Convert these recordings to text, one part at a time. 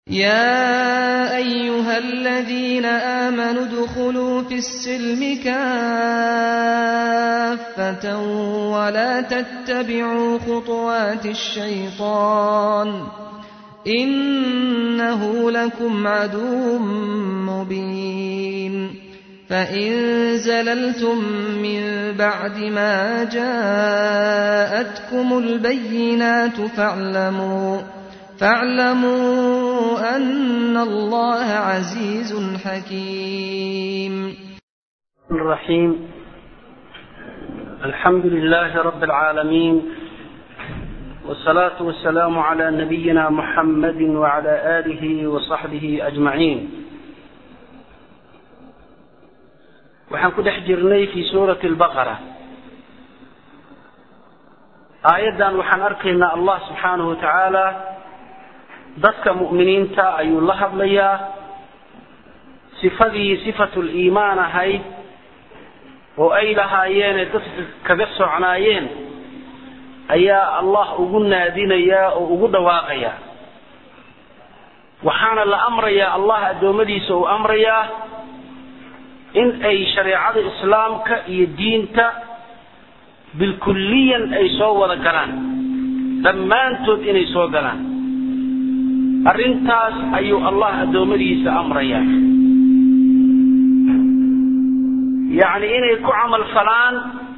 يا أيها الذين آمنوا ادخلوا في السلم كافة ولا تتبعوا خطوات الشيطان إنه لكم عدو مبين فإن زللتم من بعد ما جاءتكم البينات فاعلموا فاعلموا أن الله عزيز حكيم الرحيم الحمد لله رب العالمين والصلاة والسلام على نبينا محمد وعلى آله وصحبه أجمعين waxaan ku dhex jirnay fi suurati albaqara aayaddan waxaan arkaynaa allah subxaanahu wa tacaala dadka mu'miniinta ayuu la hadlayaa sifadii sifatul iimaan ahayd oo ay lahaayeene dadka kaga socnaayeen ayaa allah ugu naadinayaa oo ugu dhawaaqayaa waxaana la amrayaa allah addoommadiisa uu amrayaa in ay shareecada islaamka iyo diinta bilkulliyan ay soo wada galaan dhammaantood inay soo galaan arrintaas ayuu allah addoommadiisa amrayaa yacni inay ku camal falaan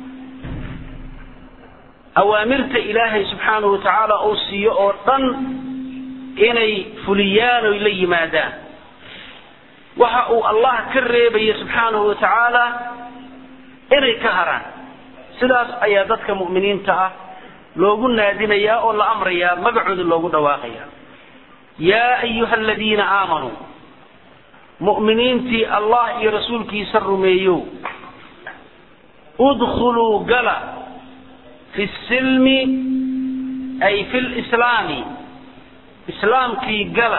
awaamirta ilaahay subxaanahu wa tacaala uu siiyo oo dhan inay fuliyaan oy la yimaadaan waxa uu allah ka reebaya subxaanahu wa tacaala inay ka haraan sidaas ayaa dadka mu'miniinta ah loogu naadinayaa oo la amrayaa magacooda loogu dhawaaqayaa yaa ayuha aladiina aamanuu mu'miniintii allah iyo rasuulkiisa rumeeyow udkhuluu gala fi silmi ay fi lislaami islaamkii gala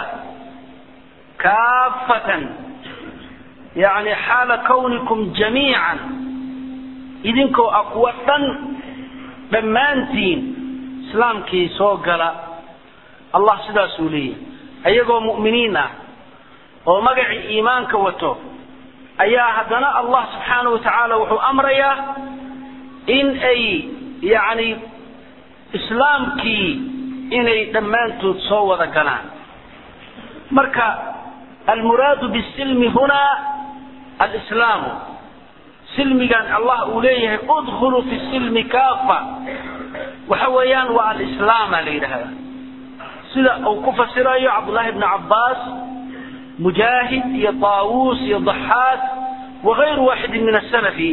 kaafatan yacni xaala kawnikum jamiican idinkoo ah kuwa dhan dhammaantiin islaamkii soo gala allah sidaasuu leeyahy ayagoo mu'miniin ah oo magacii iimaanka wato ayaa haddana allah subxaanahu wa tacaala wuxuu amrayaa in ay yacni islaamkii inay dhammaantood soo wada galaan marka almuraadu bisilmi hunaa alislaamu silmigan allah uu leeyahay udkhuluu fi silmi kaafa waxa weeyaan waa alislaama la yidhaahdaa sida uu ku fasirayo cabdullaahi bni cabbaas mujaahid iyo taawuus iyo daxaak wagayru waaxidin min asalafi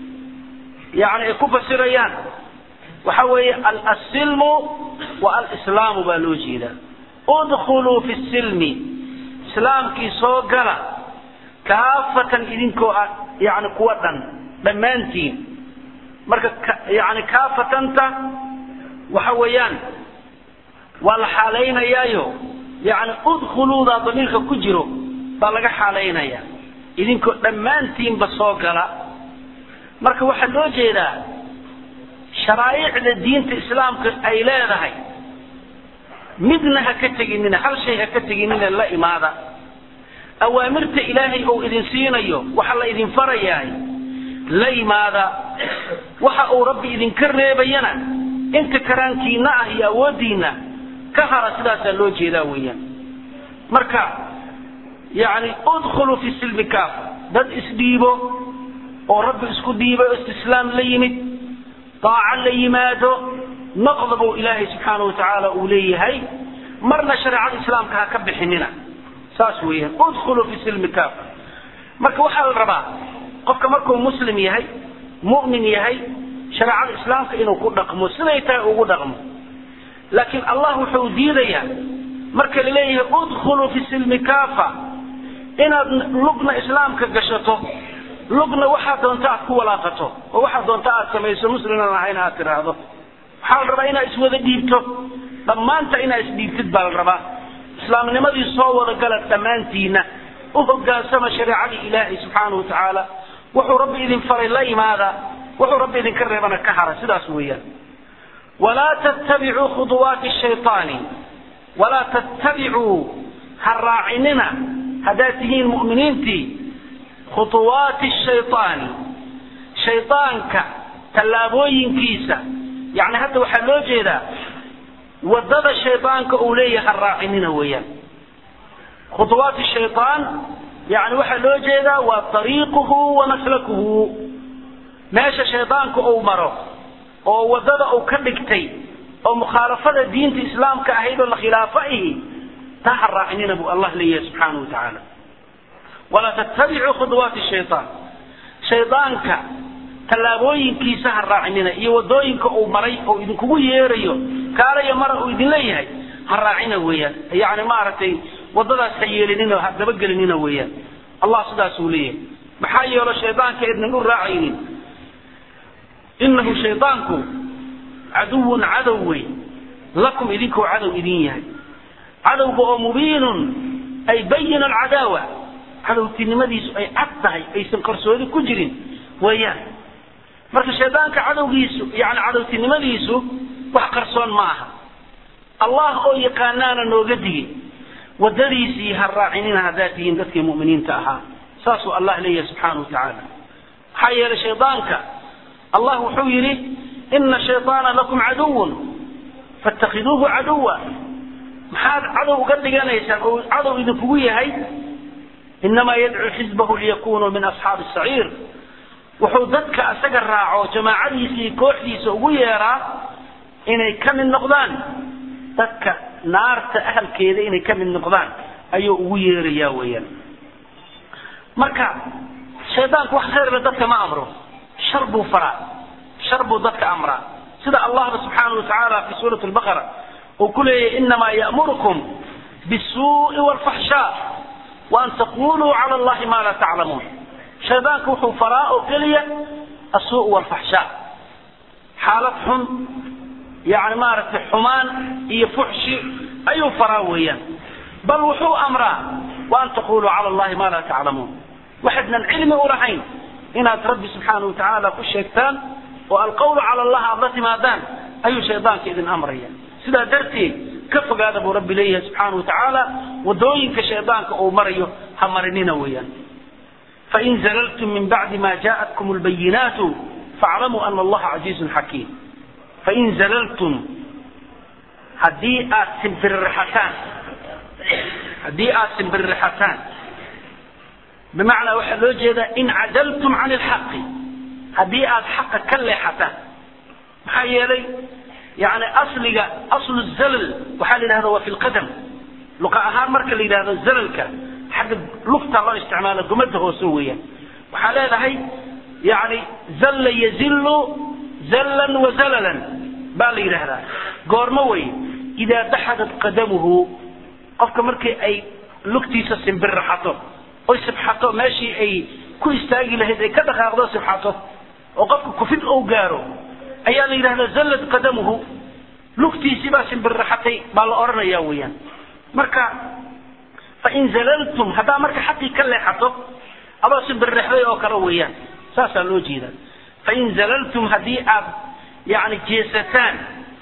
yani ay ku fasirayaan waxa weeye alsilmu wa alislaamu baa loo jeedaa udkhuluu fi silmi islaamkii soo gala kaafatan idinkoo ah yani kuwa dhan dhammaantiin marka yani kaafatanta waxa weeyaan waa la xaalaynayaayo yani udkhuluudaa damiirka ku jiro baa laga xaalaynaya idinkoo dhammaantiinba soo gala marka waxaa loo jeedaa sharaaicda diinta islaamka ay leedahay midna ha ka teginina hal shay ha ka teginina la imaada awaamirta ilaahay ou idin siinayo waxa la idin farayahay la imaada waxa uu rabbi idinka reebayana inta karaankiina ah iyo awooddiina ka hara sidaasaa loo jeedaa weeyaan marka yacni udkhuluu fi silmi kaafa dad isdhiibo oo rabbi isku dhiibay oo istislaam la yimid daaco la yimaado noqda buu ilaahay subxaanahu watacaala uu leeyahay marna shareecada islaamka ha ka bixinina saas weeyaan udkhuluu fi silmi kaafa marka waxaa la rabaa qofka markuu muslim yahay mu'min yahay shareecada islaamka inuu ku dhaqmo siday tahay ugu dhaqmo laakiin allah wuxuu diidayaa marka la leeyahay udkhuluu fi silmi kaafa inaad lugna islaamka gashato lugna waxaa doonta aad ku walaaqato oo waxaa doonta aad samayso musliman ahayn aad tiraahdo waxaa la rabaa inaad iswada dhiibto dhammaanta inaad isdhiibtid baa la rabaa islaamnimadii soo wada gala dhammaantiina u hogaansama shareecadii ilaahay subxaanahu wa tacaala wuxuu rabbi idin faray la imaada wuxuu rabbi idinka reebana ka hara sidaas weeyaan walaa tattabicuu khuduwaati shayطaani walaa tattabicuu ha raacinina haddaad tihiin mu'miniintii khutuwaati shaytaani shaydaanka tallaabooyinkiisa yacni hadda waxaa loo jeedaa waddada shaydaanka uu leeyahay ha raacinina weeyaan khutuwaati shaydaan yani waxaa loo jeedaa waa ariiquhu wa maslakuhu meesha shaydaanku uu maro oo waddada uu ka dhigtay oo mukhaalafada diinta islaamka ahayd oo la khilaafo ihi taa ha raacinina buu allah leeyahay subxaanahu wa tacaala walaa tattabicuu khuduwaati shayaan shaydaanka tallaabooyinkiisa ha raacinina iyo waddooyinka uu maray oo idinkugu yeerayo kaalaya mara uu idin leeyahay ha raacina weeyaan yani maaragtay waddadaas ha yeelinina ha dabagelinina weeyaan allah sidaasuu leeyahay maxaa yeelo shaydaanka idnan u raacaynin inahu shaydaanku caduwun cadow wey lakum idinkuu cadow idin yahay cadowga oo mubiinun ay bayin alcadaawa cadowtinimadiisu ay cad tahay aysan qarsoodi ku jirin weeyaan marka shaydaanka cadowgiisu yani cadowtinimadiisu wax qarsoon ma aha allah oo yaqaanaana nooga digin waddadiisii ha raacinina haddaad tihiin dadkii mu'miniinta ahaa saasuu allah leeyahay subxaana wa tacaala maxaa yeelay shaydaanka allah wuxuu yidhi ina shayطaana lakum caduwun faاtakhiduuhu caduwa maxaad cadow uga dhiganaysaan oo cadow idinkugu yahay inamaa yadcuu xisbahu liyakunuu min asxaabi saciir wuxuu dadka isaga raaco jamaacadiisa iyo kooxdiisa ugu yeeraa inay ka mid noqdaan dadka naarta ahalkeeda inay ka mid noqdaan ayuu ugu yeerayaa weeyaan marka shaydaanku wax khayrle dadka ma amro shar buu faraa shar buu dadka amraa sida allahba subxaanahu watacaala fi suurati lbaqara uu ku leeyahy inamaa ya'murukum bisuu'i waalfaxshaa waan taquluu cala allahi maa laa taclamuun shaydaanku wuxuu faraa oo keliya asuu waalfaxshaa xaalad xun yani maaragtay xumaan iyo fuxshi ayuu faraa weeyaan bal wuxuu amraa waan taquluu cala allahi maa laa taclamuun waxaydnan cilmi u lahayn inaad rabbi subxaana watacaala ku sheegtaan oo alqawlu cala allah aad la timaadaan ayuu shaydaanka idin amraya sidaa darteed ka fogaada buu rabbi leeyahay subxaana watacaala wadooyinka shaydaanka uu marayo ha marinina weeyaan fain zalaltum min bacdi ma jaءatkum lbayinaatu faaclamuu ana allaha casiizun xakiim fain zalaltum haddii aad simbiriraxataan haddii aad simbiriraxataan bimacnaa waxaa loo jeedaa in cadaltum can ilxaqi haddii aad xaqa ka leexataan maxaa yeelay yani asliga aslu zalal waxaa la yidhahda waa fi lqadam luqa ahaan marka la yidhahdo zalalka xagga lugta loo isticmaalo gumada hoose weeyaan waxaa leedahay yani zalla yazillu zallan wa zalalan baa la yidhaahdaa goormo wey idaa daxadat qadamuhu qofka markii ay lugtiisa simbirraxato oy sibxato meeshii ay ku istaagi lahayd ay ka dhaqaaqdo sibxato oo qofka kufid ou gaaro ayaa la yidhahdaa zallad qadamuhu lugtiisii baa simbirraxatay baa la odhanaya weeyaan marka fain zalaltum haddaa marka xaqii ka leexato adoo simbirrexday oo kale weeyaan saasaa loo jeeda fain zalaltum haddii aad yani jeesataan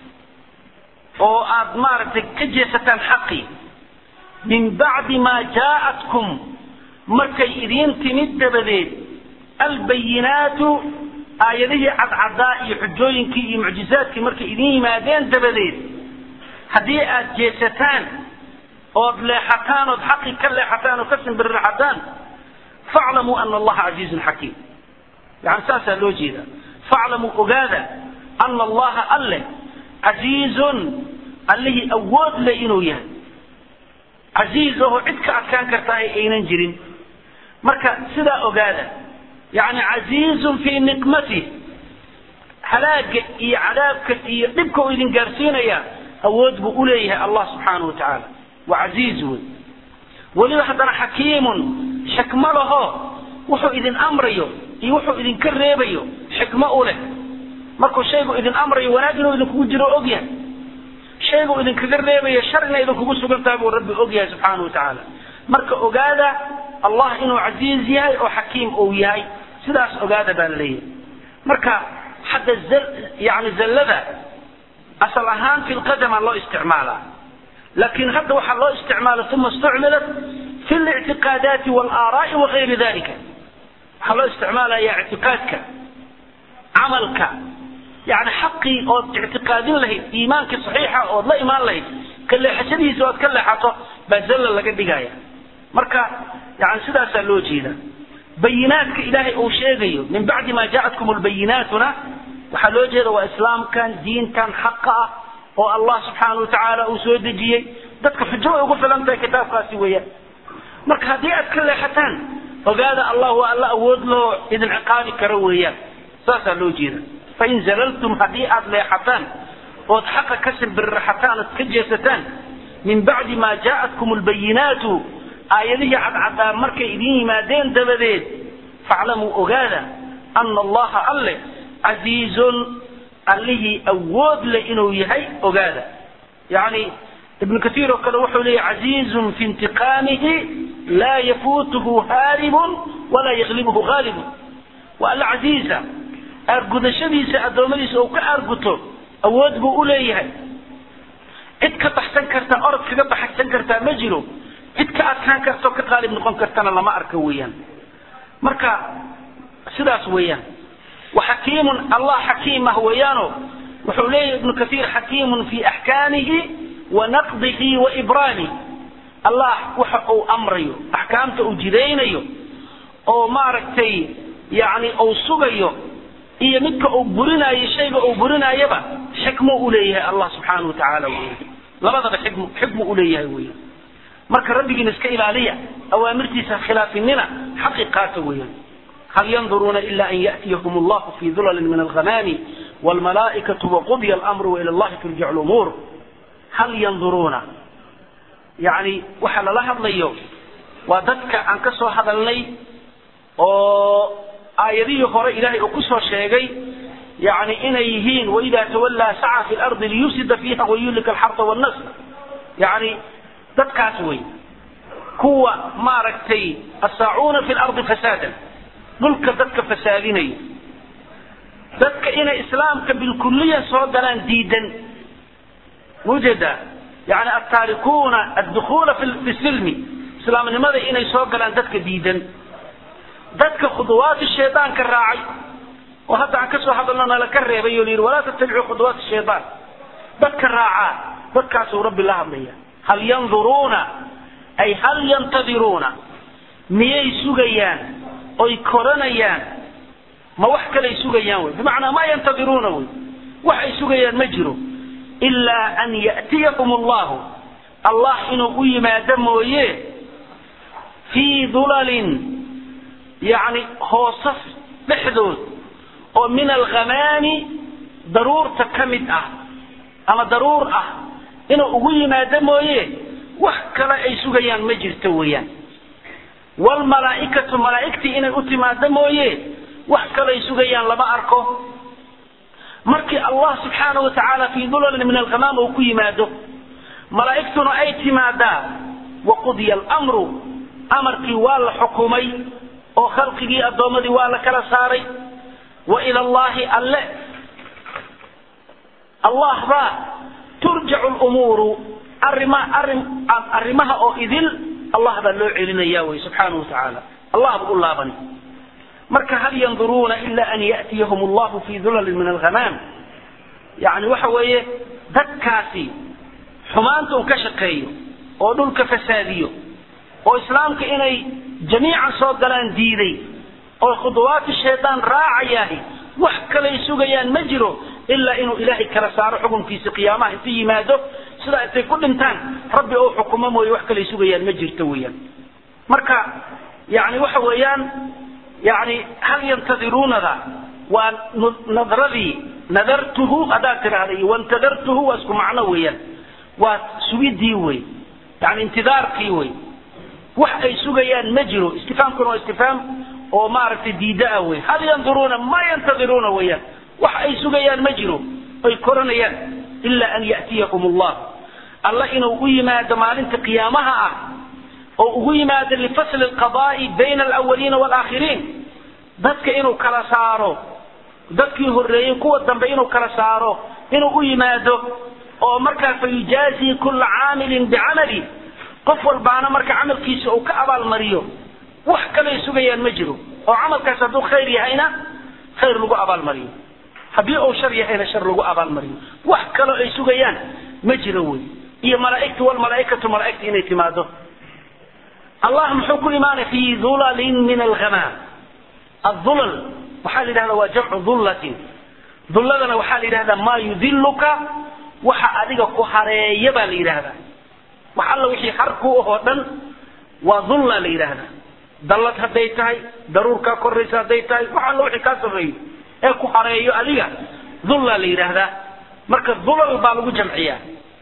oo aad maaragtay ka jeesataan xaqii min bacdi maa jaa'atkum markay idiin timid dabadeed albayinaatu aayadihii cadcadaa iyo xujooyinkii iyo mucjizaadkii markay idiin yimaadeen dabadeed haddii aad jeesataan ood leexataan ood xaqii ka leexataan oo ka simbirraxataan faclamuu ana allaha casiizun xakiim yani saasaa loo jeeda faclamuu ogaada ana allaha alle casiizun allihii awood leh inuu yahay casiiz ahoo cid ka adkaan kartaa aynan jirin marka sidaa ogaada yani casiizun fii niqmatih halaaga iyo cadaabka iyo dhibka uu idin gaarsiinaya awood buu uleeyahay allah subxaanahu wa tacaala waa casiiz wey weliba haddana xakiimun xikmo laho wuxuu idin amrayo iyo wuxuu idinka reebayo xikmo u leh markuu shaygu idin amrayo wanaag inuu idinkugu jiro ogyahay shaygu idinkaga reebayo shar inay idinkugu sugan tahay buu rabbi ogyahay subxaanahu wa tacaala marka ogaada allah inuu casiiz yahay oo xakiim uu yahay sidaas ogaada baa la leeyahay marka xagga yani zallada asal ahaan fi lqadama loo isticmaalaa laakiin hadda waxaa loo isticmaala uma istucmilat fi lictiqaadaati walaaraai wagayri dalika waxaa loo isticmaalaya ictiqaadka camalka yani xaqii ood ictiqaadin lahayd iimaankii saxiixa ood la imaan lahayd ka leexashadiisa ood ka leexato baa zalla laga dhigaya marka yani sidaasaa loo jeeda bayinaadka ilaahay uu sheegayo min bacdi ma jaatkum lbayinaatuna waxaa loo jeeda waa islaamkan diintan xaqa ah oo allah subxaana watacaala uu soo dejiyey dadka xujo way ugu filan tahay kitaabkaasi weeyaan marka haddii aad ka leexataan ogaada allah waa alla awood loo idin ciqaabi karo weeyaan saasaa loo jeeda fain zalaltum haddii aad leexataan ood xaqa ka simbirraxataan ood ka jeesataan min bacdi ma jaatkum lbayinaatu aayadihii cadcadaa markay idin yimaadeen dabadeed faclamuu ogaada ana allaha alle casiizun allihii awood leh inuu yahay ogaada yani ibnu kaiir oo kale wuxuu leeyahy casiizun fi intiqaamihi laa yafuutuhu haaribun walaa yaglibuhu haalibun waa alla casiiza aargudashadiisa addoommadiisa uu ka aarguto awood buu u leeyahay cid ka baxsan karta orod kaga baxsan kartaa ma jiro cid ka adkaan karta oo ka qaalib noqon kartana lama arka weeyaan marka sidaas weeyaan waxakiimun allah xakiimah weeyaano wuxuu leeyahy ibnu kaiir xakiimun fi axkaamihi wa naqdihi wa ibraamih allah waxa uu amrayo axkaamta uu jidaynayo oo maaragtay yani uu sugayo iyo midka uu burinayo shayga uu burinaayaba xikmo u leeyahay allah subxaana wa tacaala weya labadaba xikm xikmu u leeyahay weya marka rabbigiina iska ilaaliya awaamirtiisa khilaafinina xaqi qaata weeyaan hal yanduruuna ila an ya'tiyahum allahu fi dulalin min alghamaami waalmalaa'ikatu waqudya almru waila allahi turjacu lumuur hal yanduruuna yani waxa lala hadlayo waa dadka aan ka soo hadalnay oo aayadihii hore ilaahay uu ku soo sheegay yani inay yihiin waida tawallaa saca fi lardi liyufsida fiiha wayuhlika alxarta wannasl yani dadkaas wey kuwa maaragtay asaacuuna fi lardi fasaadan dhulka dadka fasaadinayo dadka inay islaamka bilkuliya soo galaan diidan mujeda yani altaarikuuna addukuula fi silmi islaamnimada inay soo galaan dadka diidan dadka khuduwaati shaydaanka raacay oo hadda aan kasoo hadalno nala ka reebay oo layidhi walaa tattabicuu khuduwaati shaydaan dadka raacaa dadkaasuu rabbi la hadlaya hal yanduruuna ay hal yantadiruuna miyay sugayaan oy koranayaan ma wax kalay sugayaan wey bimacnaa ma yantadiruuna wey wax ay sugayaan ma jiro ilaa an ya'tiyahum allahu allah inuu u yimaado mooye fii dulalin yani hoosas dhexdood oo min alghamaami daruurta ka mid ah ama daruur ah inuu ugu yimaado mooye wax kale ay sugayaan ma jirto weeyaan waalmalaa'ikatu malaa'igtii inay u timaado mooye wax kale ay sugayaan lama arko markii allah subxaana wa tacaala fii dulalin min alghamaam uu ku yimaado malaa'igtuna ay timaadaa waqudya almru amarkii waa la xukumay oo khalqigii addoommadii waa la kala saaray wa ila allahi alle allah baa turjacu lumuuru arrima arrin arrimaha oo idil allah baa loo celinaya wey subxaana wa tacaala allah buu u laabani marka hal yanduruuna ila an ya'tiyahum allahu fi dulalin min alghamaam yani waxa weeye dadkaasi xumaanta un ka shaqeeyo oo dhulka fasaadiyo oo islaamka inay jamiican soo galaan diiday oo khuduwaati shaydaan raacayahay wax kalay sugayaan ma jiro ilaa inuu ilaahay kala saaro xukunkiisa qiyaamaha intu yimaado sidaa intay ku dhintaan rabbi oo xukumo mooye wax kalay sugayaan ma jirto weeyaan marka yani waxa weeyaan yani hal yantadiruunada waa nadradii nadartuhu haddaad tidhaahda iyo wantadartuhu waa isku macno weeyaan waa sugidii wey yani intidaarkii wey wax ay sugayaan ma jiro istifaamkuna waa istifaam oo maaragtay diida ah wey hal yanduruuna ma yantadiruuna weeyaan wax ay sugayaan ma jiro ay koranayaan ila an ya'tiyahum allah alla inuu u yimaado maalinta qiyaamaha ah oo ugu yimaado lifasli alqadaa'i bayna alawaliina waalaakhiriin dadka inuu kala saaro dadkii horreeyey kuwa dambe inuu kala saaro inuu u yimaado oo markaa fayujaazii kulla caamilin bicamali qof walbaana marka camalkiisa uu ka abaalmariyo wax kalay sugayaan ma jiro oo camalkaas hadduu khayr yahayna khayr lagu abaalmariyo haddii uu shar yahayna shar lagu abaalmariyo wax kaloo ay sugayaan ma jiro wey iyo malaaigtu walmalaaikatu malaaigta inay timaado allah muxuu ku imaanay fi dulalin min alghamaam adulal waxaa la yidhahda waa jamcu dullatin dulladana waxaa la yidhahdaa maa yudiluka waxa adiga ku hareeya baa la yidhahdaa wax alla wixii har ku ahoo dhan waa dulla la yidhaahdaa dallad hadday tahay daruurkaa koraysa hadday tahay wax alla wixii kaa sarreeyo ee ku hareeyo adiga dulla la yidhaahdaa marka dulal baa lagu jamciyaa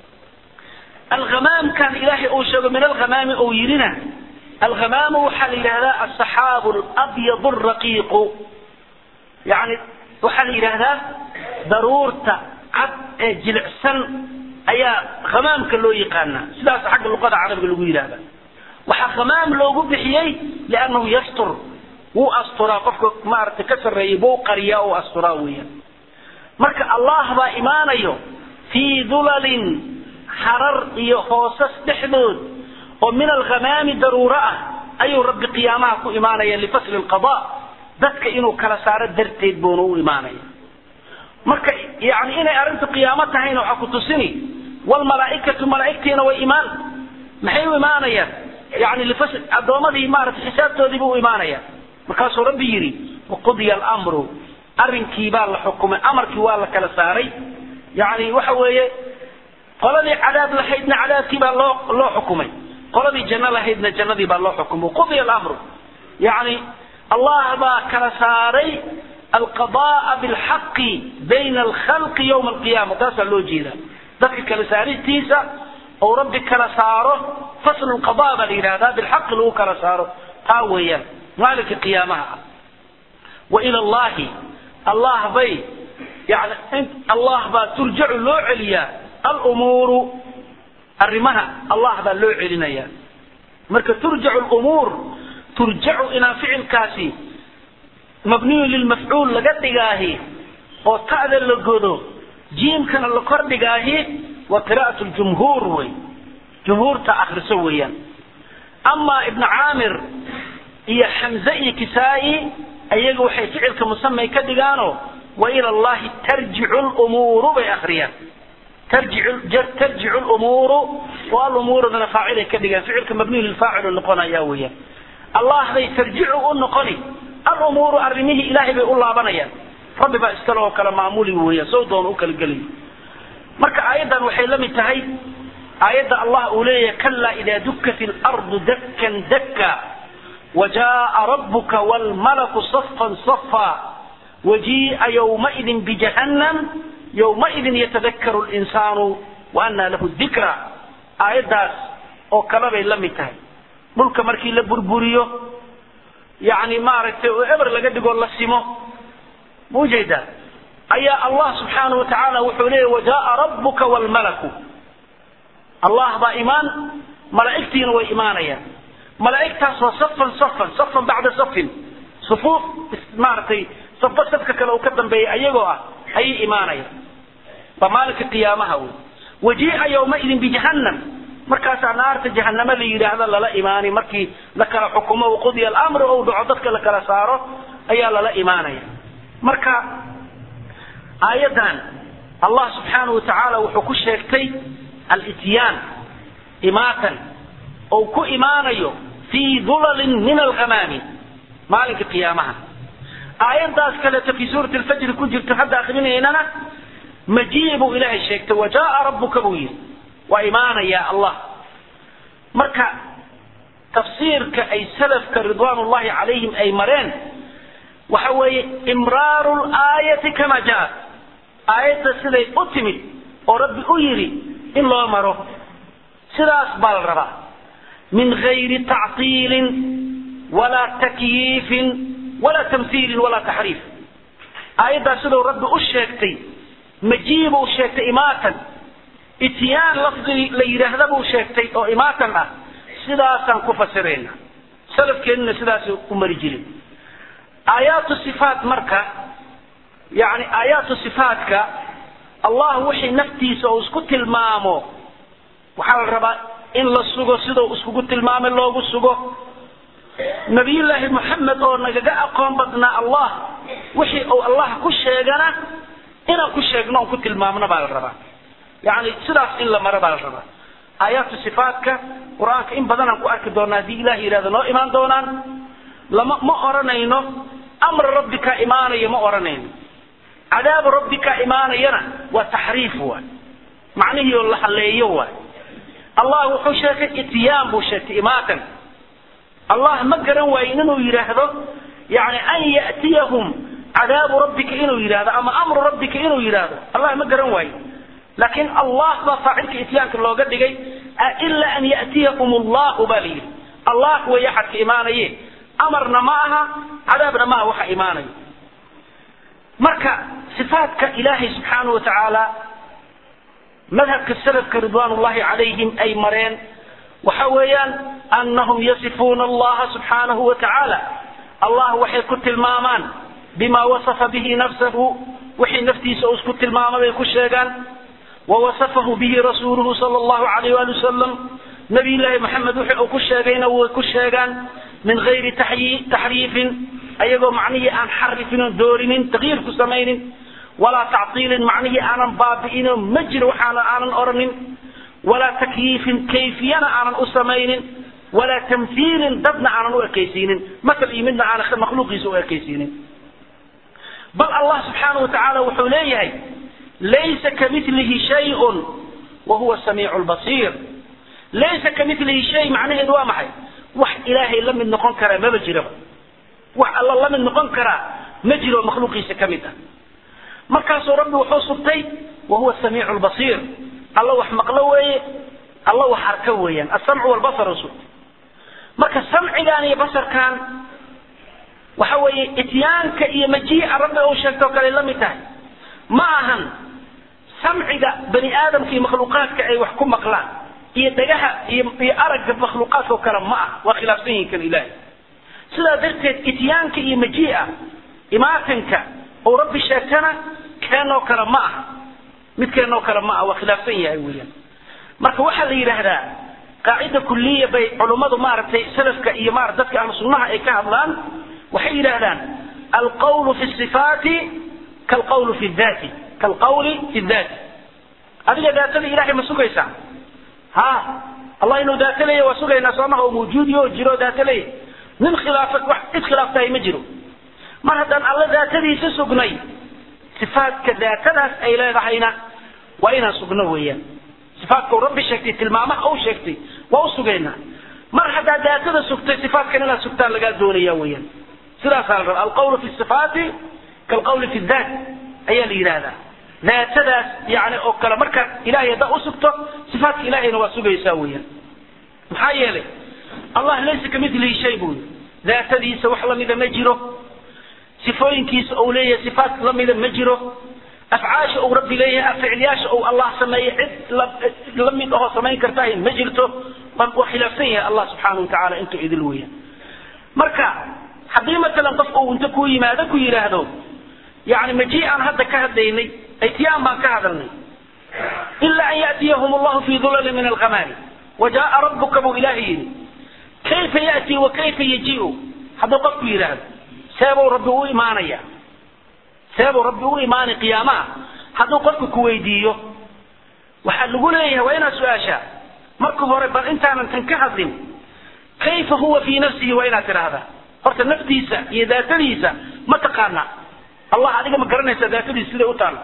alghamaamkan ilaahay uu sheego min alghamaami uu yidhina alhamaamu waxaa la yidhahdaa asaxaabu alabyadu alraqiiqu yani waxaa la yidhaahdaa daruurta cad ee jilicsan ayaa hamaamka loo yaqaanaa sidaas xagga luqada carabiga lagu yidhahda waxaa hamaam loogu bixiyey liannahu yastur wuu asturaa qofka maaragtay ka sarreeyay buu qariyaa oo asturaa weeyaan marka allah baa imaanayo fii dulalin harar iyo hoosas dhexdood oo min alghamaami daruuro ah ayuu rabbi qiyaamaha ku imaanaya lifasli lqada dadka inuu kala saaro darteed buuna u imaanaya marka yani inay arrintu qiyaamo tahayna waxaa ku tusini wlmalaaikatu malaaigtiina way imaan maxay u imaanayaan yani lifas addoommadii maarata xisaabtoodiibu u imaanaya markaasuu rabbi yidhi waqudiya almru arrinkii baa la xukumay amarkii waa la kala saaray yani waxa weeye qoladii cadaab lahaydna cadaabkii baa loo loo xukumay qoladii janno lahaydna jannadii baa loo xukumay qudiya alamru yani allah baa kala saaray alqada'a bilxaqi bayna alkhalqi yowma alqiyama taasaa loo jeedaa dadka kala saaristiisa ou rabbi kala saaro faslu lqada baa la yidhahdaa bilxaqi lagu kala saaro taa weeyaan maalinka qiyaamaha ah wa ila allahi allah bay yani allah baa turjacu loo celiyaa alumuuru arrimaha allah baa loo celinaya marka turjacu lumuur turjacu inaan ficilkaasi mabniyu lilmafcuul laga dhigaahi oo ta'da la godo jiimkana la kor dhigaahi waa qira'at ljumhuur wey jumhuurta akriso weeyaan amaa ibnu caamir iyo xamze iyo kisaa'i ayaga waxay ficilka musamay ka dhigaano wa ila allahi tarjicu lumuuru bay akriyaan tarjicu lumuuru oo alumuurudana faacilay ka dhigaan ficilka mabniyu lilfaacilu noqonaya weeyaan allah bay tarjicu u noqoni alumuuru arrimihii ilaahay bay u laabanayaan rabbi baa iskale oo kale maamuli weeyaan sow doona u kala gelayo marka aayaddan waxay la mid tahay aayadda allah uu leeyahay kallaa idaa dukkat ilardu dakkan dakka wajaaa rabbuka waalmalaku safan safa wajii'a yowmaidin bijahannam yowmaidin yatadakkaru linsaanu wa annaa lahu dikra aayaddaas oo kale bay la mid tahay dhulka markii la burburiyo yani maaragtay oo eber laga dhigoo la simo ma ujeedaa ayaa allah subxaanahu wa tacaala wuxuu leeyahy wajaaa rabbuka waalmalaku allah baa imaan malaa'igtiina way imaanayaan malaa'igtaas waa safan safan safan bacda safin sufuuf maaragtay safba safka kale uu ka dambeeya ayagoo ah ayay imaanayaan waa maalinka qiyaamaha wey wajii'a yowmaidin bijahannam markaasaa naarta jahanamo la yidhaahdo lala imaanay markii la kala xukumo qudiya alamru ou dhaco dadka la kala saaro ayaa lala imaanaya marka aayaddan allah subxaanahu wa tacaala wuxuu ku sheegtay alityaan imaatan ou ku imaanayo fii dulalin min alghamaami maalinka qiyaamaha aayaddaas kaleeto fii suurati alfajri ku jirto hadda akrinaynana majii buu ilaahay sheegtay wajaaa rabbuka buu yidhi waa imaanaya allah marka tafsiirka ay salafka ridwaan ullahi calayhim ay mareen waxa weeye imraaru laayati kama jaat aayadda siday u timid oo rabbi u yidhi in loo maro sidaas baa la rabaa min gayri tactiilin walaa takyiifin walaa tamhiilin walaa taxriif aayaddaas siduu rabbi u sheegtay majiibuu sheegtay imaatan ityaan lafdi la yidhaahda buu sheegtay oo imaatan ah sidaasaan ku fasirayna salafkeennuna sidaas u mari jirin aayaatu sifaat marka yani aayaatu sifaatka allah wixii naftiisa uu isku tilmaamo waxaa la rabaa in la sugo sidau iskugu tilmaamay loogu sugo nabiyullaahi moxamed oo nagaga aqoon badnaa allah wixii uu allah ku sheegana inaan ku sheegno on ku tilmaamno baa la rabaa yani sidaas in la maro baa la rabaa aayaatu sifaatka qur-aanka in badanaan ku arki doona haddii ilah yidhahdo noo imaan doonaan lama ma oranayno amra rabbika imaanaya ma oranayno cadaabu rabbika imaanayana waa taxriif waay macnihii oo la haleeyo waay allah wuxuu sheegay ityaan buu sheegtay imaatan allah ma garan waayin inuu yidhaahdo yani an ya'tiyahum cadaabu rabbika inuu yidhahdo ama amru rabbika inuu yidhaahdo allah ma garan waayo laakiin allah baa faacilka ityaanka looga dhigay ila an ya'tiyahum allahu baa la yidhi allah way axadka imaanaye amarna ma aha cadaabna ma aha waxa imaanaya marka sifaatka ilaahay subxaanahu wa tacaala madhabka salafka ridwaan ullahi calayhim ay mareen waxa weeyaan anahum yasifuuna allaha subxaanahu wa tacaala allah waxay ku tilmaamaan bima wasafa bihi nafsahu wixii naftiisa uu isku tilmaamay bay ku sheegaan wawasafahu bihi rasuuluhu sala allahu alayh waali wasalam nabiy llaahi maxamed wixii uu ku sheegayna way ku sheegaan min gayri taxriifin ayagoo macnihii aan xarifin oon doorinin takyiir ku samaynin walaa tactiilin macnihii aanan baabi'ino ma jiro waxaana aanan oranin walaa takyiifin kayfiyana aanan u samaynin walaa tamhiilin dadna aanan u ekaysiinin masal iyo midna aanan makhluuqiisa u ekaysiinin bal allah subxaanahu watacaala wuxuu leeyahay laysa kamilihi shayun wa huwa samiicu lbasiir laysa kamilihi shay macnaheedu waa maxay wax ilaahay la mid noqon karaa maba jiraba wax alla la mid noqon karaa ma jiro makhluuqiisa ka mid ah markaasuu rabbi wuxuu sugtay wa huwa samiicu lbasiir alla wax maqlo weeye alla wax arka weeyaan asamcu walbasaru sugtay marka samcigan iyo basarkan waxa weeye ityaanka iyo majiica rabbi uu sheegto kale la mid tahay ma ahan samciga bani aadamka iyo makhluuqaadka ay wax ku maqlaan iyo dhagaha iyo iyo aragga makhluuqaadka oo kale ma ah waa khilaafsan yihin kan ilaahay sidaa darteed ityaanka iyo majiica imaatinka uu rabbi sheegtana keenoo kale ma aha mid keenoo kale ma ah waa khilaafsan yahay weeyaan marka waxaa la yidhaahdaa qaacida kuliya bay culummadu maaragtay salafka iyo marat dadka ahlu sunnaha ay ka hadlaan waxay yidhaahdaan alqawlu fi sifaati kalqawlu fi daati kalqawli fi daati adiga daatada ilahay ma sugaysaa ha allah inuu daato leeya waa sugaynaa soomaha oo mawjuudiyo oo jiro daato leeya nin khilaafa wax cid khilaaftahay ma jiro mar haddaan alla daatadiisa sugnay sifaadka daatadaas ay leedahayna waa inaan sugno weeyaan sifaadka uu rabbi sheegtay tilmaamaha uu sheegtay waa u sugaynaa mar haddaad daatada sugtay sifaadkan inaad sugtaan lagaa doonaya weeyaan sidaasaa la rabaa alqawlu fi sifaati kalqawli fi daat ayaa la yidhaahdaa daatadaas yani oo kale markaad ilahay haddaa usugto sifaatka ilahayna waa sugaysaa weeyaan maxaa yeelay allah laysa kamilihi shay buu yii daatadiisa wax lamida ma jiro sifooyinkiisa uu leeyahay sifaat lamida ma jiro afcaasha uu rabbi leeyahay ficilyaasha uu allah sameeyey cid la mid ahoo samayn kartahay ma jirto waa khilaafsan yahay allah subxaana watacaala intuu idil weeyaan marka haddii matalan qof uu inta ku yimaado ku yidhaahdo yani maji aan hadda ka hadlaynay ityaan baan ka hadalnay ila an yatiyahum allahu fi dulali min alghamaari wajaaa rabuka buu ilaahay yidhi kayfa yati wa kayfa yajiu hadduu qofku yidhaahdo seebuu rabbi u imaanaya seebuu rabbi u imaanay qiyaamaha hadduu qofku ku weydiiyo waxaa lagu leeyahay waa inaad su-aashaa marka hore bal intaanan tan ka hadlin kayfa huwa fii nafsihi waa inaad tidhaahdaa horta naftiisa iyo daatadiisa ma taqaana allah adiga ma garanaysa daatadiisa siday u taalla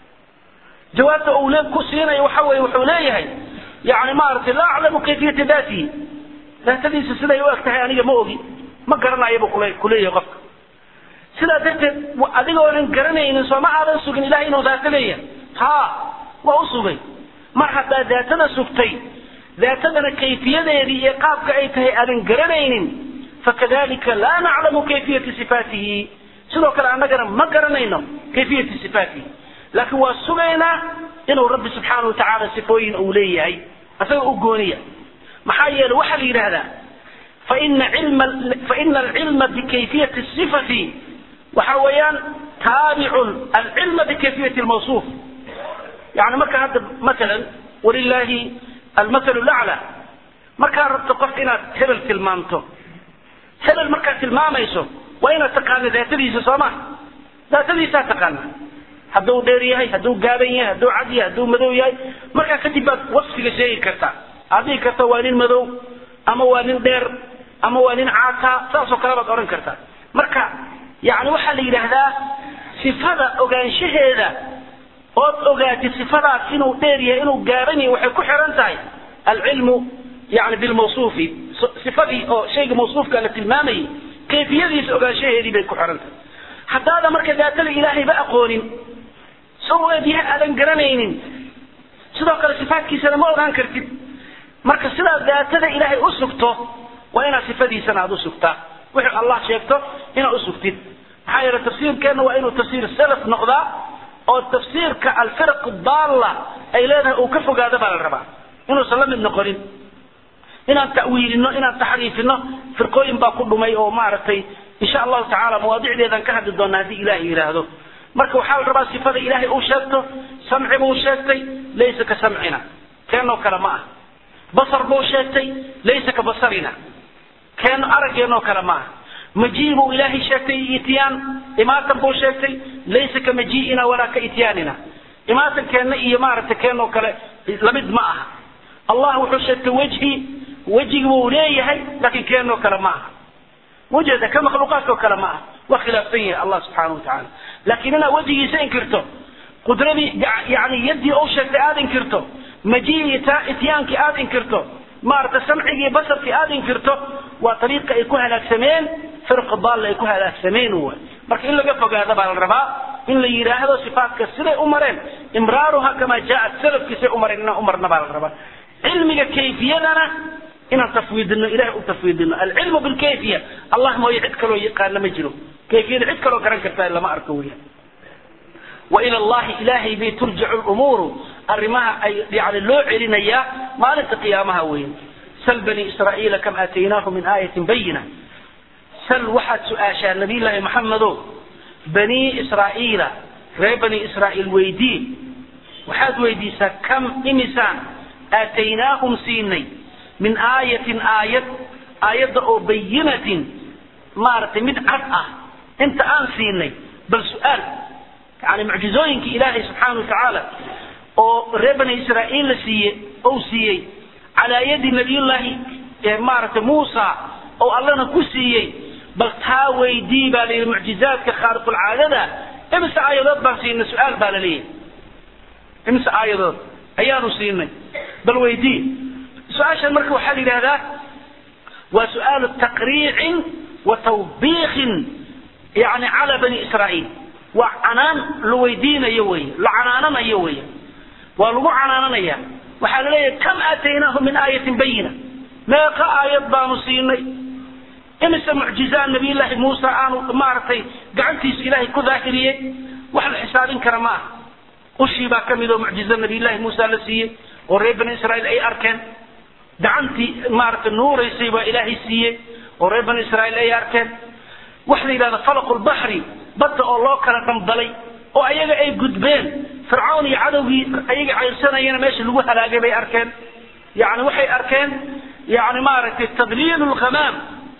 jawaabta uu ku siinayo waxa weye wuxuu leeyahay yani maaragtay laa aclamu kayfiyata daatihi daatadiisa siday u eg tahay aniga ma ogi ma garanayabu kule kuleeyahay qofka sidaa darteed adigoonan garanaynin sooma aadan sugin ilahay inuu daato leeyahay ha waa u sugay mar haddaa daatada sugtay daatadana kayfiyadeedii iyo qaabka ay tahay aadan garanaynin fakadalika laa naclamu kayfiyata sifaatihi sidoo kale annagana ma garanayno kayfiyata sifaatihi laakiin waa sugaynaa inuu rabbi subxaana wa tacaala sifooyin uu leeyahay isaga u gooniya maxaa yeele waxaa la yidhaahdaa faina cilma faina alcilma bikayfiyati sifati waxa weeyaan taabicun alcilma bikayfiyati lmawsuuf yani marka hadda matalan walilaahi almathalu lacla markaad rabto qof inaad hebel tilmaamto hebel markaad tilmaamayso waa inaad taqaano daatadiisa soo ma daatadiisaa taqaana hadduu dheer yahay hadduu gaaban yahay hadduu cad yahay hadduu madow yahay markaa kadib baad wasfiga sheegi kartaa aad dhihi karta waa nin madow ama waa nin dheer ama waa nin caataa saasoo kale baad odhan kartaa marka yani waxaa la yidhaahdaa sifada ogaanshaheeda ood ogaatid sifadaas inuu dheer yahay inuu gaaban yahay waxay ku xiran tahay alcilmu yani bilmawsuufi sifadii oo shayga mawsuufka la tilmaamayay kayfiyadiisa ogaanshaheedii bay ku xiran tahay haddaada marka daatada ilaahayba aqoonin soo eedyaha aadan garanaynin sidoo kale sifaadkiisana ma ogaan kartid marka sidaad daatada ilaahay u sugto waa inaad sifadiisana aad u sugtaa wixii allah sheegto inaad u sugtid maxaa yeele tafsiirkeenna waa inuu tafsiir salaf noqdaa oo tafsiirka alfiraq daalla ay leedahay uu ka fogaado baa la rabaa inuusan la mid noqonin inaan ta'wiilino inaan taxriifino firqooyin baa ku dhumay oo maaragtay insha allahu tacaala mawaadicdeedan ka hadli doonaa haddii ilaahay yidhaahdo marka waxaa la rabaa sifada ilaahay uu sheegto samci buu sheegtay laysa ka samcina keenoo kale ma ah basar buu sheegtay laysa ka basarina keen araggeenoo kale ma ah majii buu ilaahay sheegtay ityaan imaatan buu sheegtay laysa ka majii'ina walaa ka ityaanina imaatankeenna iyo maaragtay keenoo kale lamid ma aha allah wuxuu sheegtay wejhi wejigi buu leeyahay laakiin keenoo kale ma aha wejeda ka makhluuqaadkoo kale ma aha waa khilaafsan yahay allah subxaana watacaala laakiin inaad wejigiisa inkirto qudradii yani yaddii uu sheegtay aada inkirto majii ityaankii aada inkirto maaragtay samcigii basarkii aada inkirto waa ariiqa ay ku halaagsameen firqa daalla ay ku halaagsameen way marka in laga fogaado baa la rabaa in la yidhaahdo sifaatka siday u mareen imraaruha kamaa jaaat salafkii siday u mareen inaan u marna baa la rabaa cilmiga kayfiyadana inaan tafwiidino ilahay u tafwiidino alcilmu bilkayfiya allah mooye cid kaloo yaqaana ma jiro kayfiyada cid kaloo garan kartaa lama arko weya وإلى الله إلهي بي ترجع الأمور أرمها أي يعني لو علينا ما قيامها وين سل بني إسرائيل كم آتيناه من آية بينة سل واحد سؤاشا النبي الله محمد بني إسرائيل غير بني إسرائيل ويدي وحد ويديسا كم إمسان آتيناهم سيني من آية آية آية أو بينة مارت من عرأة انت آن سيني بل سؤال يعني معجزوينك إلهي سبحانه وتعالى oo reer bani israa'iil la siiyey ou siiyey calaa yadi nabiyullaahi maaragtay muusa oo allana ku siiyey bal taa weydii baa la yidhi mucjizaadka khaariqulcaadada imise aayadood baan siinay su-aal baa la leeyahay imise aayadood ayaanu siinay bal weydii su-aashan marka waxaa la yidhahdaa waa su-aalu taqriicin wa tawbiikin yani cala bani israa'iil waa canaan la weydiinayo wey la canaananayo wey waa lagu canaananaya waxaa laleeyahay kam aataynaahu min aayatin bayina meeqa aayad baanu siinay imise mucjizaa nabiyullaahi muusa aanu maaragtay gacantiisa ilaahay ku daahiriyey wax la xisaabin kara ma aha ushii baa ka mid oo mucjizo nabiyullaahi muusa la siiyey oo reer bani israa'iil ay arkeen gacantii maaragtay nuuraysay baa ilaahay siiyey oo reer bani israa'iil ay arkeen wax la yidhahda falaqu lbaxri badda oo loo kala dhambalay oo ayaga ay gudbeen fircawn iyo cadowgii ayaga cayrsanayana meesha lagu halaagay bay arkeen yani waxay arkeen yani maaragtay tadliil lghamaam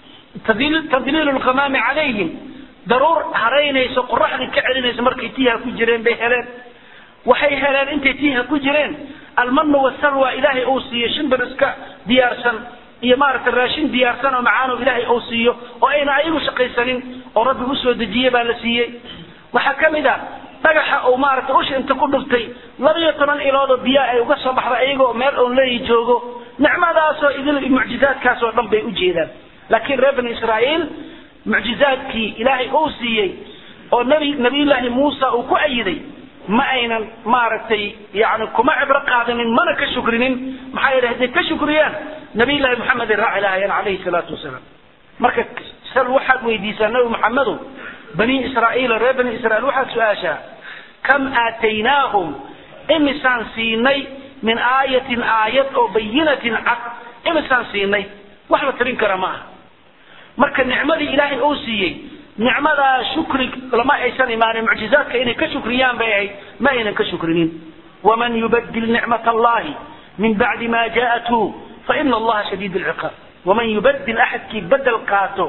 tadliil lghamaami calayhim daruur haraynayso qoraxdii ka celinayso markay tiiha ku jireen bay heleen waxay heleen intay tiiha ku jireen almanu wasalwa ilaahay uu siiyo shimbir iska diyaarsan iyo maaragtay raashin diyaarsan oo macaano ilaahay uu siiyo oo ayna ayagu shaqaysanin oo rabbi usoo dejiye baa la siiyey waxaa ka mid a dhagaxa uu maaragtay usha inta ku dhuftay labiyo toban iloodoo biyaa ay uga soo baxda ayagoo meel oon leeyi joogo nicmadaasoo idil mucjizaadkaasoo dhan bay u jeedaan laakiin reer bani israa'iil mucjizaadkii ilaahay uu siiyey oo nabi nabiyullaahi muusa uu ku ayiday ma aynan maaragtay yani kuma cibro qaadanin mana ka shukrinin maxaa yeele hadday ka shukriyaan nabiyullaahi maxamedin raaci lahaayeen calayhi salaatu wasalaam marka sal waxaad weydiisaa nabi maxamedow bani israa'iil reer bani israa'iil waxaad su-aashaa kam aataynaahum imisaan siinay min aayatin aayad oo bayinatin cad imisaan siinay wax la tirin kara ma aha marka nicmadii ilaahay uu siiyey nicmadaa shukri lama aysan imaanin mucjizaadka inay ka shukriyaan bay ahayd ma aynan ka shukrinin waman yubadil nicmat allahi min bacdi ma jaءathu faina allaha shadiid lciqaab waman yubadil axadkii bedel qaato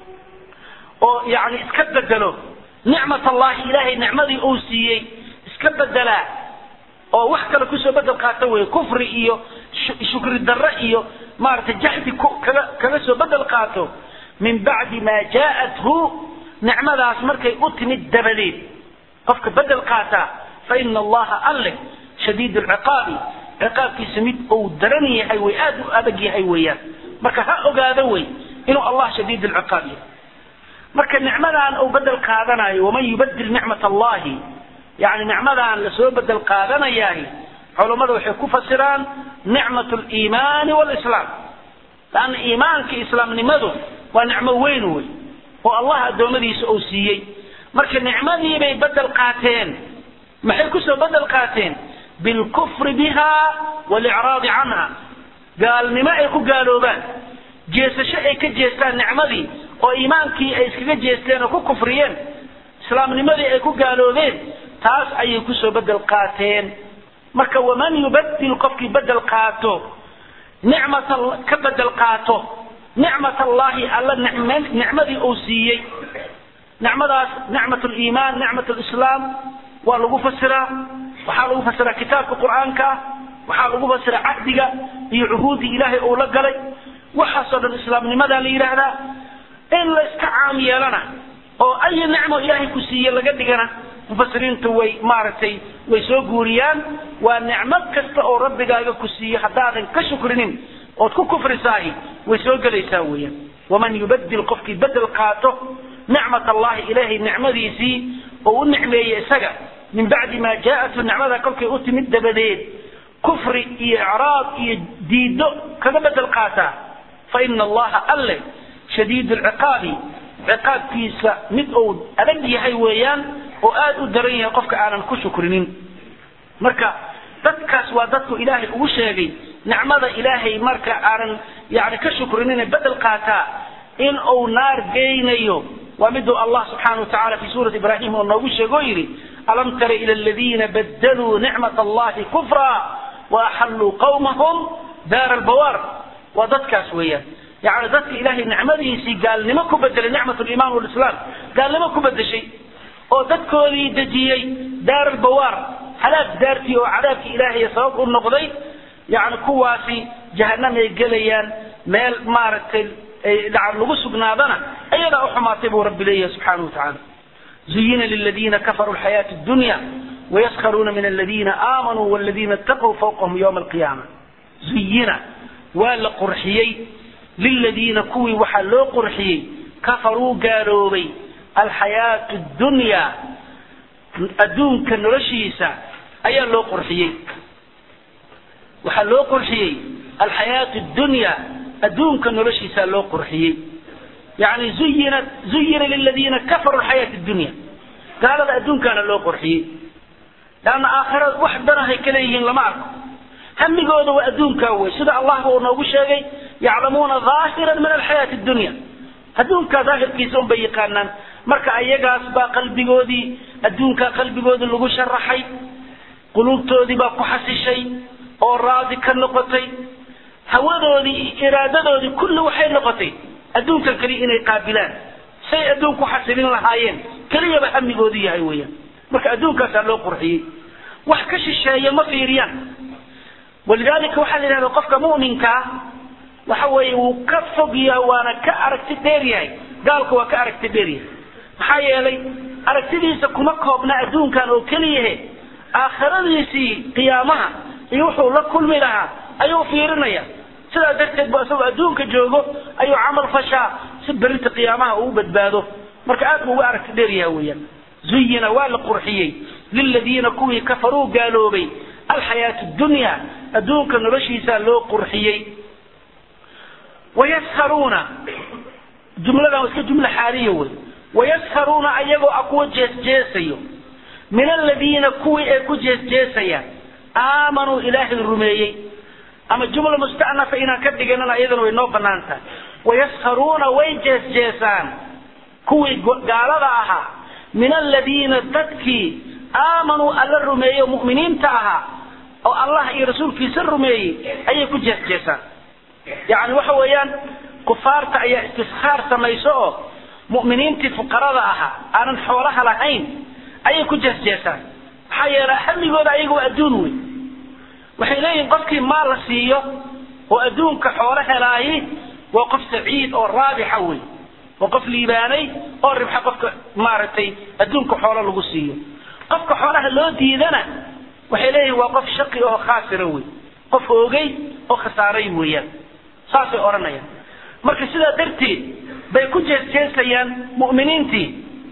oo yani iska bedelo nicmat allahi ilaahay nicmadii uu siiyey iska bedelaa oo wax kale kusoo bedel qaato wey kufri iyo shukri darre iyo maaragtay jaxdi kaga kaga soo bedel qaato min bacdi ma jaa'athu nicmadaas markay u timid dabadeed qofka bedel qaataa fa ina allaha alle shadiid lciqaabi ciqaabkiisa mid uu daran yahay way aad u adag yahay weeyaan marka ha ogaado wey inuu allah shadiid lciqaab yahay marka nicmadaan uu bedel qaadanayo waman yubadil nicmat allahi yani nicmadaan lasoo bedel qaadanayahay culummada waxay ku fasiraan nicmat liimaani walislaam laanna iimaanka islaamnimadu waa nicmo weyn wey oo allah addoommadiisa uu siiyey marka nicmadiibay bedel qaateen maxay kusoo bedel qaateen bilkufri biha walicraadi canha gaalnimo ay ku gaaloobaan jeesasho ay ka jeestaan nicmadii oo iimaankii ay iskaga jeesteen oo ku kufriyeen islaamnimadii ay ku gaaloobeen taas ayay kusoo bedel qaateen marka waman yubadil qofkii bedel qaato nicmata ka bedel qaato nicmat allahi alla nicmadii uu siiyey nicmadaas nicmat liimaan nicmat lislaam waa lagu fasiraa waxaa lagu fasiraa kitaabka qur'aanka ah waxaa lagu fasiraa cahdiga iyo cuhuudii ilaahay uu la galay waxaasoo dhan islaamnimadaa la yidhaahdaa in la iska caam yeelana oo ay nicmo ilaahay ku siiye laga dhigana mufasiriintu way maaragtay way soo guuriyaan waa nicmo kasta oo rabbigaaga ku siiye haddaadan ka shukrinin ood ku kufrisaahi way soo gelaysaa weeyaan waman yubadil qofkii bedel qaato nicmat allahi ilaahay nicmadiisii oo u nicmeeye isaga min bacdi maa jaa'atu nicmada kolkay u timid dabadeed kufri iyo icraab iyo diido kaga bedel qaataa fa ina allaha alle shadiid lciqaabi ciqaabkiisa mid uu adag yahay weeyaan oo aad u daran yahay qofka aanan ku shukrinin marka dadkaas waa dadku ilaahay ugu sheegay nicmada ilaahay marka aanan yani ka shukrinin bedel qaataa in uu naar geynayo waa miduu allah subxaana wa tacala fi suurati ibrahim oo noogu sheego oo yidhi alam tara ila aladiina badaluu nicmat allahi kufra waaxalluu qawmahum daara albawaar waa dadkaas weeyaan yani dadka ilaahay nicmadiisii gaalnimo ku bedelay nicmat liman walislaam gaalnimo ku bedeshay oo dadkoodii dejiyey daar albawaar halaag daartii oo cadaabkii ilaahay sabab u noqday yani kuwaasi jahanam ay gelayaan meel maaragtay lagu sugnaadana ayadaa uxumaatay buu rabbi leeyahay subxaana watacaala zuyina liladiina kafaruu lxayaati dunya wayaskharuuna min aladiina aamanuu waladiina itaquu fawqahum yowma alqiyaama zuyina waa la qurxiyey liladiina kuwii waxaa loo qurxiyey kafaruu gaaloobay alxayaatu dunya adduunka noloshiisa ayaa loo qurxiyey waxaa loo qurxiyey alxayaatu dunya adduunka noloshiisaa loo qurxiyey yani zuyina zuyina liladiina kafaruu alxayaati dunya gaalada adduunkaana loo qurxiyey leanna aakhirada wax danahay ka leeyihiin lama arko hamigooda waa adduunkaa wey sida allahba uu noogu sheegay yaclamuuna daahiran min alxayaati dunya adduunkaa daahirkiisa unbay yaqaanaan marka ayagaas baa qalbigoodii adduunkaa qalbigoodii lagu sharaxay quluubtoodii baa ku xasishay oo raadi ka noqotay hawadoodii iyo iraadadoodii kulli waxay noqotay adduunkan keliya inay qaabilaan say adduunku xasilin lahaayeen keliyaba hamigoodu yahay weeyaan marka adduunkaasaa loo qurxiyey wax ka shisheeya ma fiiriyaan walidaalika waxaa la yidhahda qofka mu'minkaa waxa weeye wuu ka fog yahay waana ka aragti dheer yahay gaalka waa ka aragti dheer yahay maxaa yeelay aragtidiisa kuma koobna adduunkan oo keliyahe aakhiradiisii qiyaamaha iyo wuxuu la kulmi lahaa ayuu fiirinaya sidaa darteed bu isagoo adduunka joogo ayuu camal fashaa si berinta qiyaamaha uu badbaado marka aad buu uga aragti dheer yahay weeyaan zuyina waa la qurxiyey liladiina kuwii kafaruu gaaloobay alxayaatu dunya adduunka noloshiisaa loo qurxiyey wayaskharuuna jumladan waa iska jumla xaaliya wey wayaskharuuna ayagoo a kuwa jeesjeesayo min aladiina kuwii ay ku jeesjeesayaan aamanuu ilaahay rumeeyey ama jumla musta'nafa inaan ka dhiganana iyadana way noo banaan tahay wayaskharuuna way jeesjeesaan kuwii gaalada ahaa min aladiina dadkii aamanuu alla rumeeyo mu'miniinta ahaa oo allah iyo rasuulkiisa rumeeyey ayay ku jeesjeesaan yacni waxa weeyaan kufaarta ayaa istiskhaar samayso oo mu'miniintii fuqarada ahaa aanan xoolaha lahayn ayay ku jeesjeesaan maxaa yeelay hamigooda ayaga waa adduun wey waxay leeyihin qofkii maal la siiyo oo adduunka xoolo helaayi waa qof saciid oo raabixa wey waa qof liibaanay oo ribxa qofka maaragtay adduunka xoolo lagu siiyo qofka xoolaha loo diidana waxay leeyihin waa qof shaqi oo khaasira wey qof oogay oo khasaaray weeyaan saasay odhanayaan marka sidaa darteed bay ku jeesjeesayaan mu'miniintii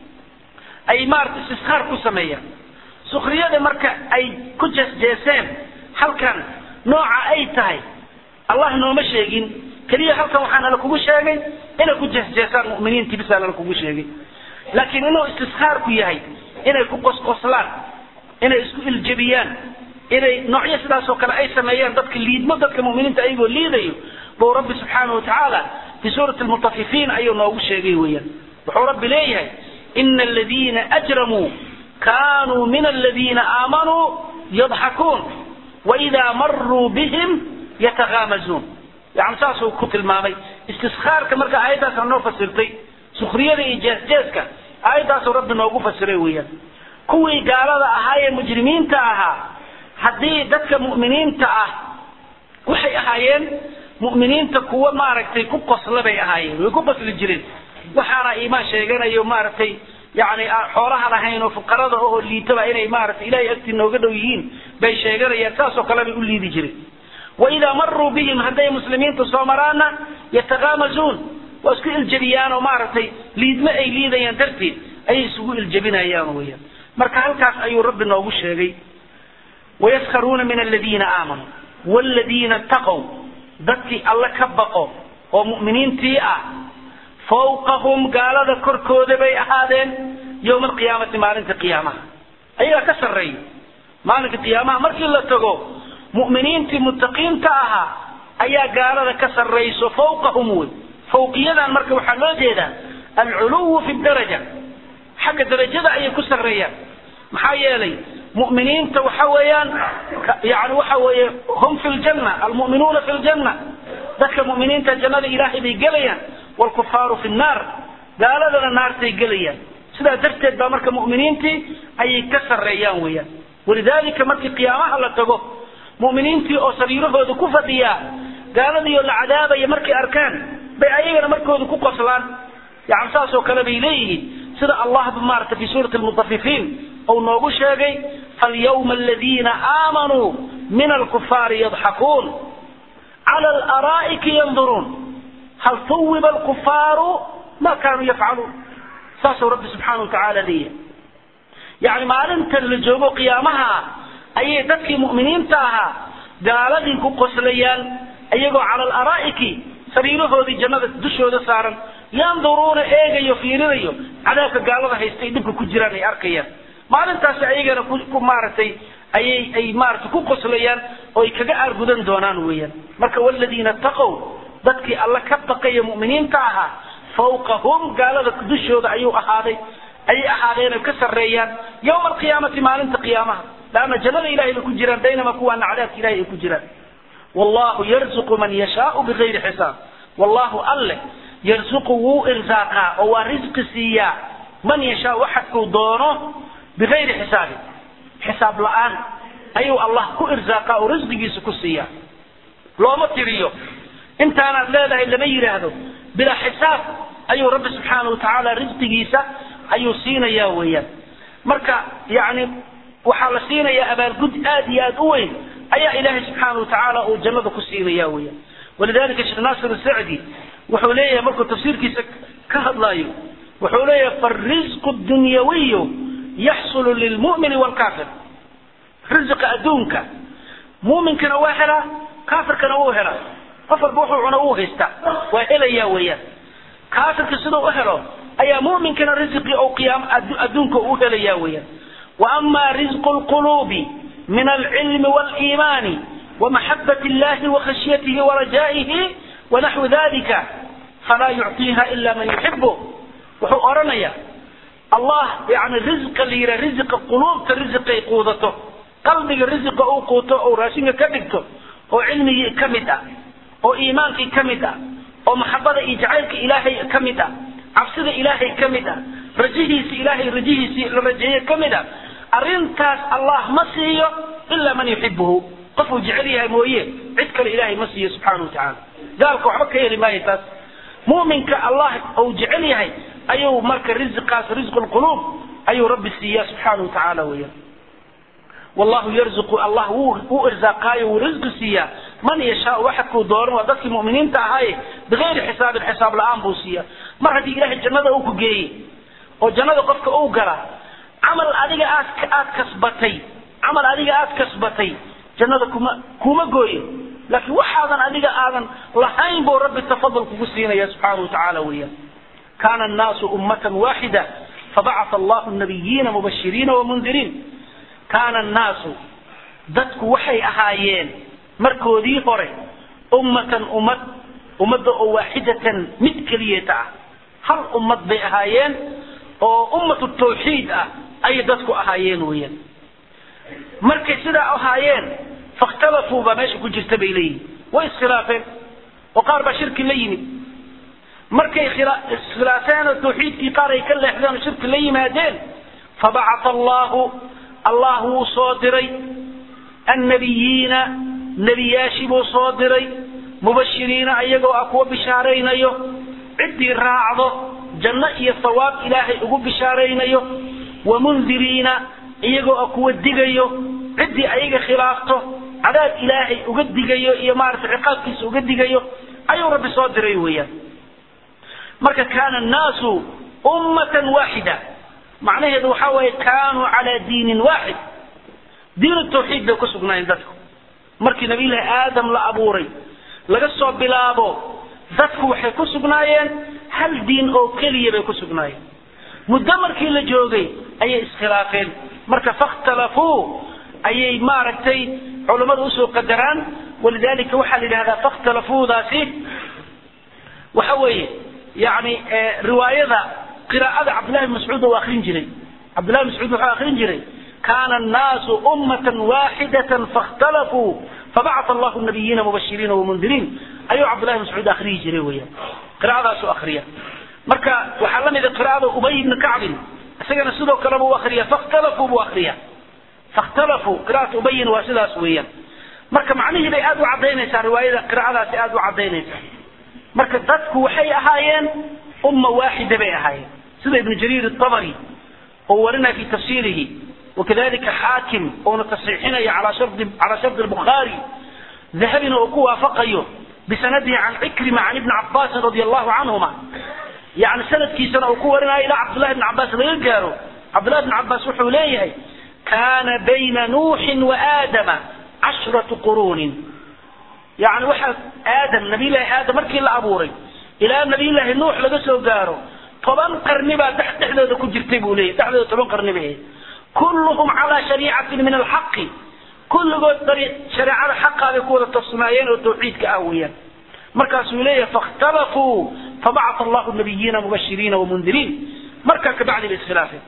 ay maarata istiskaar ku sameeyaan sukriyada marka ay ku jeesjeeseen halkan nooca ay tahay allah nooma sheegin keliya halkan waxaa nala kugu sheegay inay ku jeesjeesaan mu'miniintii bisaa nala kugu sheegay laakiin inuu istiskaarku yahay inay ku qosqoslaan inay isku iljabiyaan inay noocyo sidaasoo kale ay sameeyaan dadka liidmo dadka mu'miniinta ayagoo liidayo buu rabbi subxaanahu watacaala fi suurati lmutafifiin ayuu noogu sheegay weeyaan wuxuu rabbi leeyahay ina aladiina ajramuu kaanuu min aladiina aamanuu yadxakuun waidaa maruu bihim yatakaamazuun yani saasuu ku tilmaamay istiskaarka marka aayaddaasa noo fasirtay sukriyada iyo jeesjeeska aayaddaasuu rabbi noogu fasiray weeyaan kuwii gaalada ahaa ee mujrimiinta ahaa haddii dadka mu'miniinta ah waxay ahaayeen mu'miniinta kuwa maaragtay ku qosla bay ahaayeen way ku qosli jireen waxaana iimaan sheeganayo maaragtay yani xoolaha lahayn oo fuqarada oo liitaba inay maaragtay ilahay agtii nooga dhow yihiin bay sheeganayaan saasoo kale bay u liidi jireen waidaa maruu bihim hadday muslimiinta soo maraana yatakaamazuun waa isku iljabiyaan oo maaragtay liidmo ay liidayaan darteed ayay isugu iljabinayaan weyaan marka halkaas ayuu rabbi noogu sheegay wayaskharuuna min aladiina aamanuu wladiina taqow dadkii alle ka baqo oo mu'miniintii ah fawqahum gaalada korkooda bay ahaadeen yowma alqiyaamati maalinta qiyaamaha ayagaa ka sarreeya maalinka qiyaamaha markii la tago mu'miniintii muttaqiinta ahaa ayaa gaalada ka sarrayso fawqahum wey fawqiyadan marka waxaa loo jeedaa alculuwu fi daraja xagga darajada ayay ku sarreeyaan maxaa yeelay mu'miniinta waxa weeyaan yani waxa weeye hum fi ljanna almu'minuuna fi ljanna dadka mu'miniinta jannada ilaahay bay gelayaan waalkufaaru fi nnaar gaaladana naartay gelayaan sidaa darteed baa marka mu'miniintii ayay ka sarreeyaan weeyaan walidaalika markii qiyaamaha la tago mu'miniintii oo sariirahooda ku fadhiyaa gaaladiioo la cadaabaya markay arkaan bay ayagana markooda ku qoslaan yani saasoo kale bay leeyihiin sida allahba maarata fi suurati lmutafifiin ou noogu sheegay falyawma aladiina aamanuu min alkufaari yadxakuun cala alaraa'iki yanduruun hal tuwiba alkufaaru ma kaanuu yafcaluun saasuu rabbi subxaana watacaala leeyahay yani maalintan la joogo qiyaamaha ayay dadkii mu'miniinta ahaa gaaladii ku qoslayaan iyagoo cala alaraa'iki sariirahoodii jannada dushooda saaran yanduruuna eegayo fiirinayo cadaabka gaalada haystay dhibka ku jiraan ay arkayaan maalintaasi ayagana ku maaragtay ayay ay maaragtay ku qoslayaan oo ay kaga aargudan doonaan weeyaan marka waladiina taqow dadkii alla ka baqaya mu'miniinta ahaa fawqahum gaalada dushooda ayuu ahaaday ayay ahaadeen ay ka sarreeyaan yowma alqiyaamati maalinta qiyaamaha laanna jannada ilahay bay ku jiraan baynama kuwaana cadaabka ilahay ay ku jiraan wallahu yarzuqu man yashaau bigayri xisaab wallahu alle yarzuqu wuu irsaaqaa oo waa risqi siiyaa man yashaa waxadkuu doono bigayri xisaabin xisaab la-aan ayuu allah ku irsaaqaa oo risqigiisa ku siiyaa looma tiriyo intaanaad leedahay lama yidhaahdo bilaa xisaab ayuu rabbi subxaana watacaala risqigiisa ayuu siinayaa weeyaan marka yani waxaa la siinayaa abaalgud aad iyo aad u weyn ayaa ilaahay subxaana watacaala uu jannada ku siinaya weeyaan walidalika sheekh naasir sacdi wuxuu leeyahay markuu tafsiirkiisa ka hadlaayo wuxuu leeyahay farisqu dunyawiyu yaxsulu lilmu'mini waalkaafir risiqa adduunka mu'minkana waa helaa kaafirkana wuu helaa qof walba wuxuu cuna wuu haystaa waa helayaa weeyaan kaafirka siduu u helo ayaa mu'minkana risiqii ou qiyaam adduunka u helayaa weeyaan وأما رزق القلوب من العلم والإيمان ومحبة الله وخشيته ورجائه ونحو ذلك فلا يعطيها إلا من يحبه وحو أرنيا الله يعني رزق اللي رزق القلوب كرزق يقوضته qalbiga risiqa uu quuto oo raashinka ka dhigto oo cilmigii ka mid ah oo iimaankii ka mid ah oo maxabada iyo jacaylka ilaahay ka mid ah cabsida ilaahay ka mid ah rajihiisi ilaahay rajihiisii la rajeeye ka mid ah arrintaas allah ma siiyo ilaa man yuxibuhu qofuu jecel yahay mooye cid kale ilaahay ma siiyo subxaana wa tacaala gaalka waxba ka heli maayo taas mu'minka allah uu jecel yahay ayuu marka risqaas risqu lquluub ayuu rabbi siiya subxaana wa tacaala weeyaan wallahu yarzuqu allah wuu wuu irsaaqaayo wuu risqi siiyaa man yashaau waxadkuu dooran waa dadkii mu'miniinta ahaaye bigayri xisaabin xisaab la-aan buu siiya mar haddii ilaahay jannada uu ku geeyey oo jannada qofka uu gala camal adiga aad aad kasbatay camal adiga aad kasbatay jannada kuma kuma gooyo laakiin waxaadan adiga aadan lahayn buu rabbi tafadul kugu siinaya subxaana wa tacaala weeyaan kana annaasu ummatan waaxida fabacatha allahu nabiyiina mubashiriina wamundiriin kaana annaasu dadku waxay ahaayeen markoodii hore ummatan ummad ummadda oo waaxidatan mid keliyeeta ah hal ummad bay ahaayeen oo ummatu tawxiid ah ayay dadku ahaayeen weeyaan markay sidaa ahaayeen fakhtalafuu baa meesha ku jirta bay leeyihin way iskhilaafeen oo qaar baa shirki la yimid markay iskhilaafeen oo tawxiidkii qaar ay ka leexdeen oo shirki la yimaadeen fabacatha allahu allah wuu soo diray annabiyiina nebiyaashii buu soo diray mubashiriina ayagoo ah kuwa bishaaraynayo ciddii raacdo janno iyo sawaab ilaahay ugu bishaaraynayo wamundiriina iyagoo ah kuwa digayo ciddii ayaga khilaafto cadaab ilaahay uga digayo iyo maaragtay ciqaabkiisa uga digayo ayuu rabbi soo diray weeyaan marka kaana annaasu ummatan waaxida macnaheedu waxaa weeye kaanuu calaa diinin waaxid diinu tawxiid bay ku sugnaayeen dadku markii nabiyullaahi aadam la abuuray laga soo bilaabo dadku waxay ku sugnaayeen hal diin oo keliya bay ku sugnaayeen muddo markii la joogay ayay iskhilaafeen marka fakhtalafuu ayay maaragtay culammadu usoo qadaraan walidalika waxaa la yidhahdaa fakhtalafuudaasi waxa weeye yani riwaayada qiraa'ada cabdillahi bn mascuud uu akrin jiray cabdillahi bn mascuud wuxuu akrin jiray kana annaasu ummatan waaxidatan fakhtalafuu fabacatha allahu nabiyiina mubashiriina wamundiriin ayuu cabdillahi bn mascuud akriyi jiray weeyaan qiraa'adaasu akriya marka waxaa la mida qiraa'ada ubay ibni kacbin isagana sidoo kale buu akriya fakhtalafuu buu akriya fakhtalafuu qiraa'at ubayin waa sidaas weeyaan marka macnihii bay aad u cadaynaysaa riwaayada qiraa'adaasi aad u cadaynaysaa marka dadku waxay ahaayeen umma waaxida bay ahaayeen sida ibnu jariir الطabri oo warinaya fi tafsirihi wakadalika xaakim oona tasxiixinaya calaa shardi calaa shardi الbukhaari dahabina oo ku waafaqayo bisanadihi can cikrima can ibni cabaasin radi allahu canhuma yani sanadkiisana uu ku warinayo ilaa cabdullahi bn cabaas laga gaaro cabdullahi bn cabaas wuxuu leeyahay kana bayna nuuxin wa aadama cashratu quruunin yani waxaa aadam nabiyllahi aadam markii la abuuray ilaa nabiyllaahi nuux laga soo gaaro toban qarni baa dhexdooda ku jirtay buu leeyahy dhexdooda toban qarni bay ahayd kulluhum calaa shariicatin min alxaqi kulligood shareecada xaqaa bay ku wada tafsimaayeen oo tawxiidka ah weeyaan markaasuu leeyahay fakhtalafuu fabacatha allahu nabiyiina mubashiriina wamundiriin markaa kabacdi bay iskhilaafeen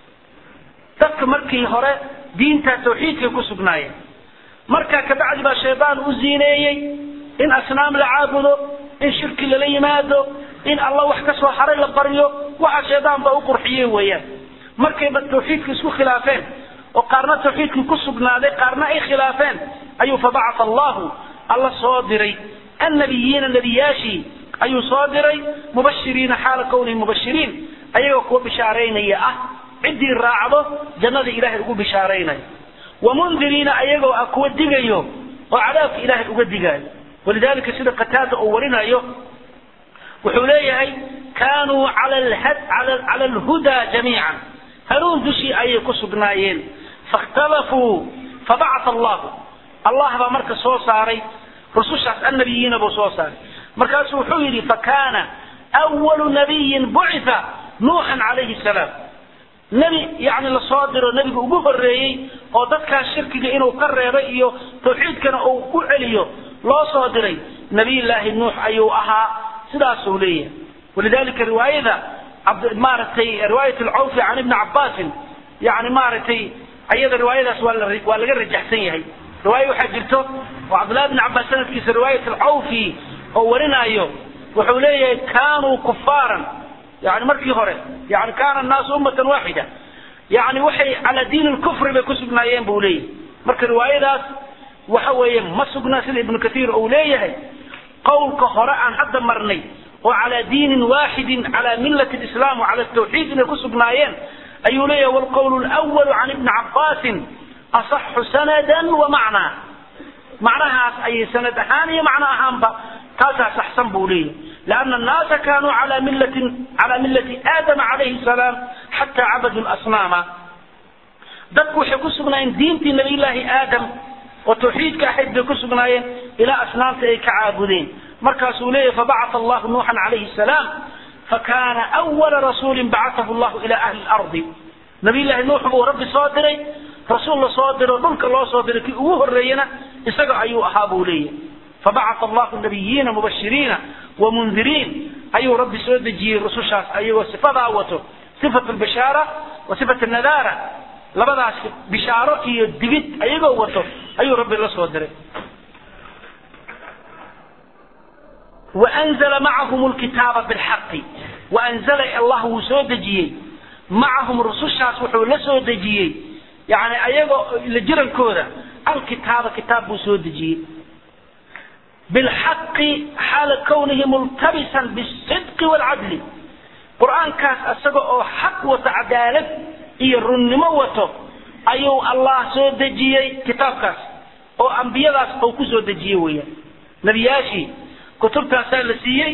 dadka markii hore diintaa tawxiidkay ku sugnaayeen markaa kabacdi baa shaydaan u ziineeyey in asnaam la caabudo in shirki lala yimaado in alla wax ka soo haray la baryo waxa shaydaan baa u qurxiyey weeyaan markayba tawxiidka isku khilaafeen oo qaarna tawxiidkii ku sugnaaday qaarna ay khilaafeen ayuu fabacatha allahu alla soo diray annabiyiina nebiyaashii ayuu soo diray mubashiriina xaala kownihi mubashiriin ayagoo kuwa bishaaraynaya ah ciddii raacdo jannada ilaahay ugu bishaaraynaya wamundiriina ayagoo ah kuwa digayo oo cadaabka ilaahay uga digaayo walidalika sida qataada uu warinayo wuxuu leeyahay kaanuu cala alhudaa jamiican hanuun dushii ayay ku sugnaayeen fakhtalafuu fabacatha allahu allah baa marka soo saaray rusushaas annabiyiina buu soo saaray markaasuu wuxuu yidhi fakana awalu nabiyin bucitha nuuxan calayhi salaam nebi yani lasoo diro nebiga ugu horeeyey oo dadkaas shirkiga inuu ka reebay iyo tawxiidkana uu ku celiyo loo soo diray nabiyllaahi nuux ayuu ahaa sidaasuu leeyahay walidalika riwaayada maaragtay riwaayat alcawfi can ibni cabaasin yani maaragtay ayada riwaayadaas waa la waa laga rajaxsan yahay riwaayo waxaa jirto oo cabdullahi bn cabbaas sanadkiisa riwaayat alcawfi oo warinaayo wuxuu leeyahay kaanuu kufaaran yani markii hore yani kaana annaasu ummatan waaxida yani waxay calaa diini lkufri bay ku sugnaayeen buu leeyahay marka riwaayadaas waxa weeye ma sugnaa sida ibnu kathiir uu leeyahay qowlka hore aan hadda marnay oo calaa diinin waaxidin calaa millati lislaam wacala tawxiid inay ku sugnaayeen ayuu leeyahay wlqowl lwalu can ibni cabbaasin asaxu sanadan wa macnaa macnahaas ayay sanad ahaan iyo macno ahaanba taasaa saxsan buu leeyahay لأن الناس كانوا على ملة على ملة آدم عليه السلام حتى عبدوا الأصنام dadku waxay ku sugnaayeen diintii nabiyullaahi aadam oo tawxiidka ahayd bay ku sugnaayeen ilaa asnaamta ay ka caabudeen markaasuu leeyahy fabacata allahu nuuxan calayhi salaam fakana awala rasuulin bacatahu llahu ila ahli lardi nabiyullaahi nuux buu rabbi soo diray rasuul la soo diro dhulka loo soo diray kii ugu horreeyana isaga ayuu ahaa buu leeyahy fabacata allahu nabiyiina mubashiriina wamundiriin ayuu rabbi soo dejiyey rusushaas ayagoo sifadaa wato sifat lbashaara wa sifat nadaara labadaas bishaaro iyo digid ayagoo wato ayuu rabbi la soo diray waanzala macahum lkitaaba bilxaqi waanzala allah wuu soo dejiyey macahum rusushaas wuxuu la soo dejiyey yani ayagoo la jirankooda alkitaaba kitaab buu soo dejiyey bilxaqi xaala kownihi multabisan bisidqi waalcadli qur-aankaas isaga oo xaq wato cadaalad iyo runnimo wato ayuu allah soo dejiyey kitaabkaas oo ambiyadaas uu ku soo dejiyey weeyaan nebiyaashii kutubtaasaa la siiyey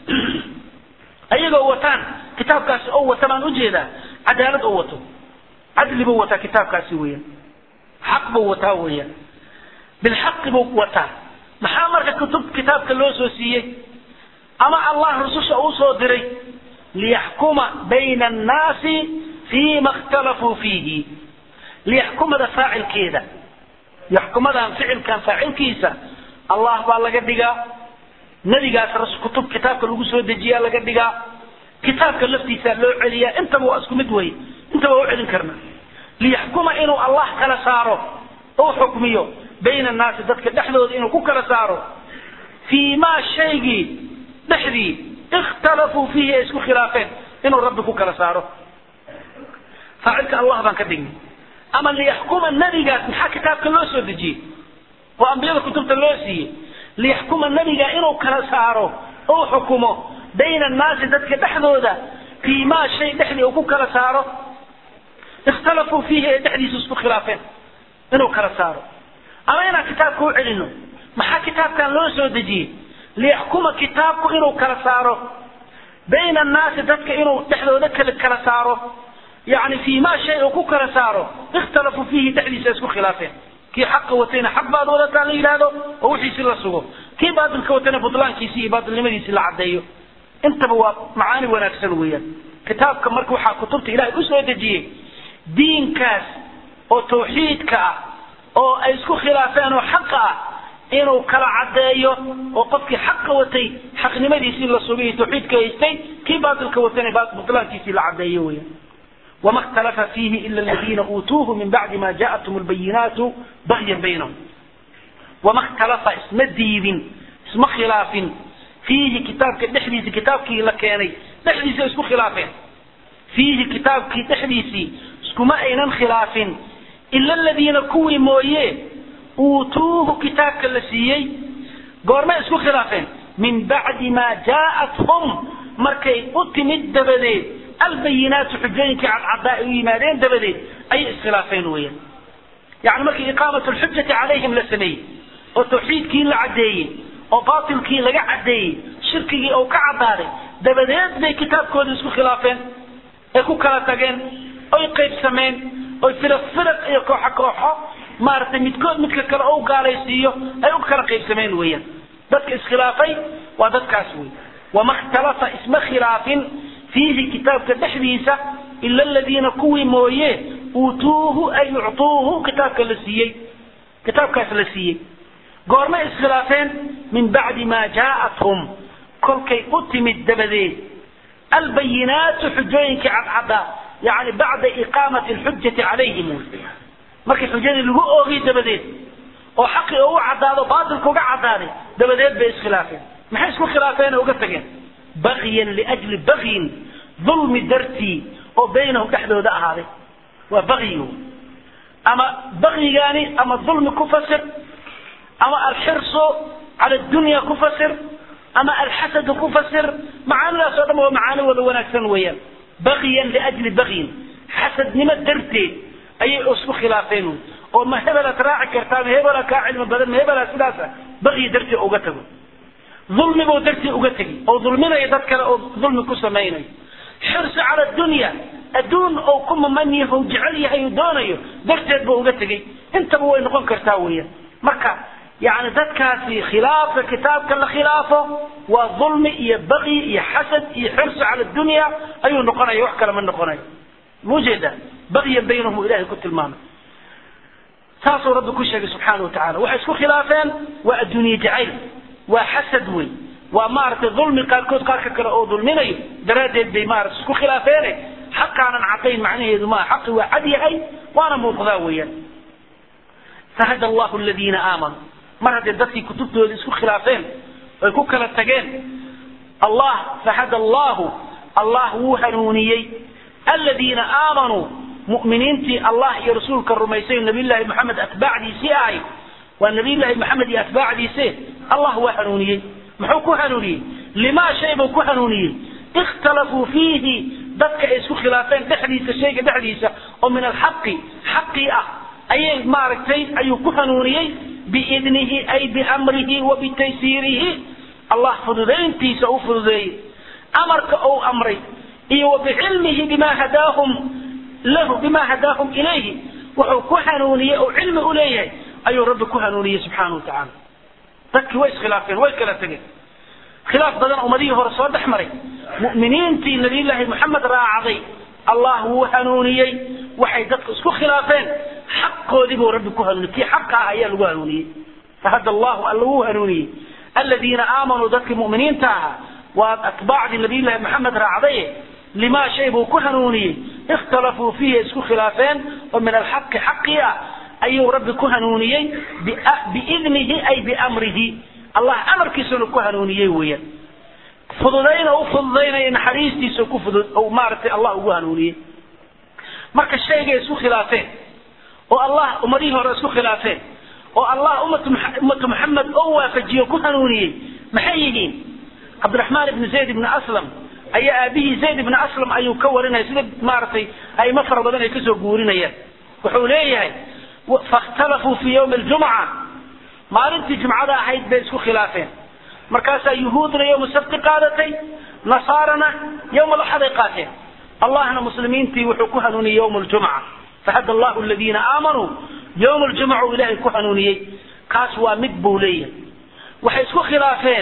ayagoo wataan kitaabkaasi oo wata baan ujeedaa cadaalad oo wato cadli buu wataa kitaabkaasi weeyaan xaq buu wataa weeyaan bilxaqi buu wataa maxaa marka kutub kitaabka loo soo siiyey ama allah rususha uu soo diray liyaxkuma bayna annaasi fiima ikhtalafuu fiihi liyaxkumada faacilkeeda yaxkumadan ficilkan faacilkiisa allah baa laga dhigaa nebigaas kutub kitaabka lagu soo dejiyaa laga dhigaa kitaabka laftiisaa loo celiyaa intaba waa isku mid wey intaba waa u celin karna liyaxkuma inuu allah kala saaro ou xukmiyo bayna annaasi dadka dhexdooda inuu ku kala saaro fii maa shaygii dhexdii ikhtalafuu fiihi ay isku khilaafeen inuu rabbi ku kala saaro faacilka allah baan ka dhignay ama liyaxkuma nebigaas maxaa kitaabka loo soo dejiyey oo ambiyada kutubta loo siiyey liyaxkuma nebiga inuu kala saaro ou xukumo bayna annaasi dadka dhexdooda fii maa shay dhexdii uu ku kala saaro ikhtalafuu fiihi ay dhexdiisa isku khilaafeen inuu kala saaro ama inaan kitaabka u celino maxaa kitaabkan loo soo dejiyey liyaxkuma kitaabku inuu kala saaro bayna annaasi dadka inuu dhexdooda kala kala saaro yani fii ma shay uu ku kala saaro ikhtalafuu fiihi dhexdiisa isku khilaafeen kii xaqa watayna xaq baad wadataa la yidhaahdo oo wixiisi la sugo kii baatilka watayna butlaankiisi iyo baatilnimadiisi la caddeeyo intaba waa macaani wanaagsan weeyaan kitaabka marka waxaa kutubta ilahay usoo dejiyey diinkaas oo tawxiidka ah oo ay isku khilaafeen oo xaqa ah inuu kala caddeeyo oo qofkii xaqa watay xaqnimadiisii la sugay tawxiidka haystay kii baatilka watayna butlaankiisii la caddeeyo weeyaan وما اختلف فيه إلا الذين أوتوه من بعد ما جاءتهم البينات بغيا بينهم وما اختلف اسم الديب اسم خلاف فيه كتاب دحديث كتاب كي لكيني دحديث اسم خلاف فيه كتاب كي دحديث اسكما أين خلاف إلا الذين كوي مويه أوتوه كتاب كالسيي قرما اسم خلاف من بعد ما جاءتهم مركي أتمد بديه albayinaatu xujooyinkii cadcadaa u yimaadeen dabadeed ayay iskhilaafeen weeyaan yani markii iqaamat lxujati calayhim la sameeyey oo tawxiidkii la caddeeyey oo baatilkii laga caddeeyey shirkigii oo ka caddaaday dabadeed bay kitaabkoodii isku khilaafeen ay ku kala tageen oy qaybsameen oy firaq firaq iyo kooxo kooxo maaragtay midkood midka kale ou gaalaysiiyo ay u kala qaybsameen weeyaan dadka iskhilaafay waa dadkaas wey wama ikhtalafa isma khilaafin fiihi kitaabka dhexdiisa ila aladiina kuwii mooye uutuuhu ay uctuuhu kitaabka la siiyey kitaabkaas la siiyey goormay iskhilaafeen min bacdi maa jaa'athum kolkay u timid dabadeed albayinaatu xujooyinkii cadcaddaa yani bacda iqaamati alxujati calayhim markii xujadii lagu oogay dabadeed oo xaqii ugu caddaado baatilka uga caddaaday dabadeed bay iskhilaafeen maxay isku khilaafeen oo uga tageen bagyan liajli bagyin dulmi dartii oo baynahum dhexdooda ahaaday waa bagyi ama bagyigaani ama dulmi ku fasir ama alxirsu cala dunya ku fasir ama alxasadu ku fasir macaanidaas oo dhan waa macaani wada wanaagsan weeyaan bagyan liajli bagyin xasadnimo darteed ayay isku khilaafeen oo ma hebelaad raaci kartaa ma hebelaa kaa cilmi badan ma hebelaa sidaasa bagyi dartii uga tago dulmibuu dartii uga tegi oo dulminayo dad kale oo dulmi ku samaynayo xirsi cala dunya adduun oo ku maman yahay jecel yahay uu doonayo darteed buu uga tegey intaba way noqon kartaa weeyaan marka yani dadkaasi khilaafka kitaabka la khilaafo waa dulmi iyo bagyi iyo xasad iyo xirsi cala dunya ayuu noqonaya wax kale ma noqonayo mujeeda bagyan baynahum ilahay ku tilmaamay saasuu rabbi ku sheegay subxaana wa tacala waxay isku khilaafeen waa adduunye jacayl waa xasad wey waa maaragtay dulmi qaarkood qaarka kale oo dulminayo daraaddeed bay maarata isku khilaafeene xaqaanan cadayn macnaheedu maa xaqi waa cad yahay waana muuqdaa weeyaan fahada allahu aladiina aamanuu mar haddee dadkii kutubtooda isku khilaafeen ay ku kala tageen allah fahada allahu allah wuu hanuuniyey aladiina aamanuu mu'miniintii allah iyo rasuulka rumaysay nabiyullaahi maxamed atbaacdiisii ahay waa nabiyullaahi maxamed iyo atbaacdiise allah waa hanuuniyey muxuu ku hanuuniyey limaa shay buu ku hanuuniyey ikhtalafuu fiihi dadka ay isku khilaafeen dhexdiisa shayga dhexdiisa oo min alxaqi xaqii ah ayay maaragtay ayuu ku hanuuniyey biidnihi ay biamrihi wa bitaysiirihi allah fududayntiisa u fududeeyey amarka uu amray iyo wa bicilmihi bima hadaahum lahu bima hadaahum ilayhi wuxuu ku hanuuniyey oo cilmi u leeyahay ayuu rabbi ku hanuuniyey subxaana wa tacaala dadkii way iskhilaafeen way kala tegeen khilaaf badan ummadihii hore soo dhex maray mu'miniintii nabiyullaahi moxamed raacday allah wuu hanuuniyey waxay dadku isku khilaafeen xaqoodii buu rabbi ku hanuuniyey kii xaqa ah ayaa lagu hanuuniyey fahada allahu alla wuu hanuuniyey aladiina aamanuu dadkii mu'miniinta ahaa waa atbaacdii nabiyullaahi moxamed raacdaye limaa shay buu ku hanuuniyey ikhtalafuu fiihi isku khilaafeen oo min alxaqi xaqii ah ayuu rabbi ku hanuuniyey biidnihi ay biamrihi allah amarkiisuna ku hanuuniyey weeyaan fududayna u fududaynaya naxariistiisa ku fudud oo maaragtay allah ugu hanuuniyey marka shaygay isku khilaafeen oo allah ummadihii hore isku khilaafeen oo allah ummatu ummatu maxamed oo waafajiyo ku hanuuniyey maxay yihiin cabdiraxmaan ibni zayd ibni aslam ayaa aabihii zayd ibni aslam ayuu ka warinaya sida maaragtay aimo fara badan ay kasoo guurinayaan wuxuu leeyahay fakhtalafuu fi yawmi aljumca maalintii jumcada ahayd bay isku khilaafeen markaasaa yuhuudna yowma sabti qaadatay nasaarana yowma alaxaday qaateen allahna muslimiintii wuxuu ku hanuuniyey yowma aljumca fahada allahu aladiina aamanuu yowma aljumca uu ilaahay ku hanuuniyey kaas waa mid buu leeyahay waxay isku khilaafeen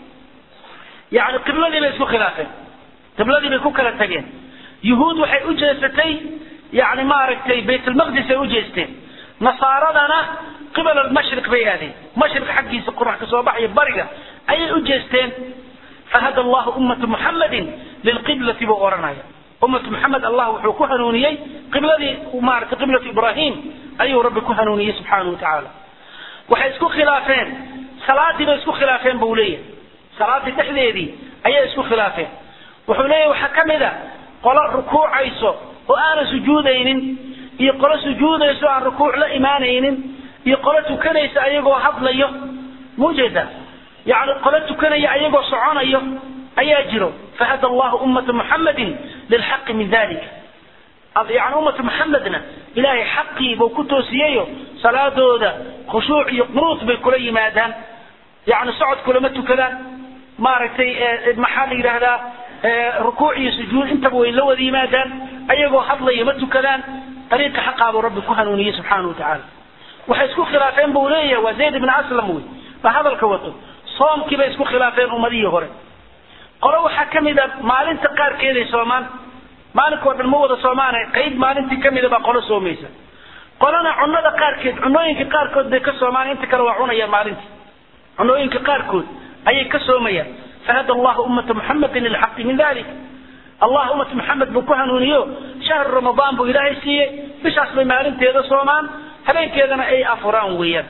yani qibladii bay isku khilaafeen qibladii bay ku kala tageen yuhuud waxay u jeesatay yani maaragtay baytlmaqdis ay u jeesteen nasaaradana qibal almashriq bay aadeen mashriq xaggiisa qorax ka soo baxaya bariga ayay u jeesteen fahada allahu ummata muxammadin lilqiblati buu odhanaya ummatu muxamed allah wuxuu ku hanuuniyey qibladii maaragtay qiblatu ibrahim ayuu rabbi ku hanuuniyey subxaanahu wa tacaala waxay isku khilaafeen salaadii bay isku khilaafeen buu leeyahay salaadii dhexdeedii ayay isku khilaafeen wuxuu leeyahay waxaa ka mid a qolo rukuucayso oo aanan sujuudaynin iyo qolo sujuudayso aan rukuuc la imaanaynin iyo qolo tukanaysa ayagoo hadlayo mujeeda yani qolo tukanaya ayagoo soconayo ayaa jiro fahada allahu ummata muxammadin lilxaqi min dalika yani ummata muxamedna ilaahay xaqii buu ku toosiyeyo salaadooda khushuuc iyo qunuut bay kula yimaadaan yani socod kulama tukadaan maaragtay maxaa la yidhaahdaa rukuuc iyo sujuud intaba way la wada yimaadaan ayagoo hadlaya ma tukadaan ariiqa xaqaabuu rabbi ku hanuuniyey subxaana wa tacaala waxay isku khilaafeen buu leeyahay waa zayd ibn aslam wey ba hadalka wato soomkii bay isku khilaafeen ummadihii hore qolo waxaa ka mid a maalinta qaarkeeday soomaan maalinka oo dhan ma wada soomaana qayb maalintii ka mida baa qolo soomaysa qolona cunada qaarkeed cunooyinka qaarkood bay ka soomaan inta kale waa cunayaan maalintii cunooyinka qaarkood ayay ka soomayaan fahada allahu ummata muxamedin lilxaqi min dalik allah ummata maxamed buu ku hanuuniyo shahru ramadaan buu ilaahay siiyey bishaas bay maalinteeda soomaan habeenkeedana ay afuraan weeyaan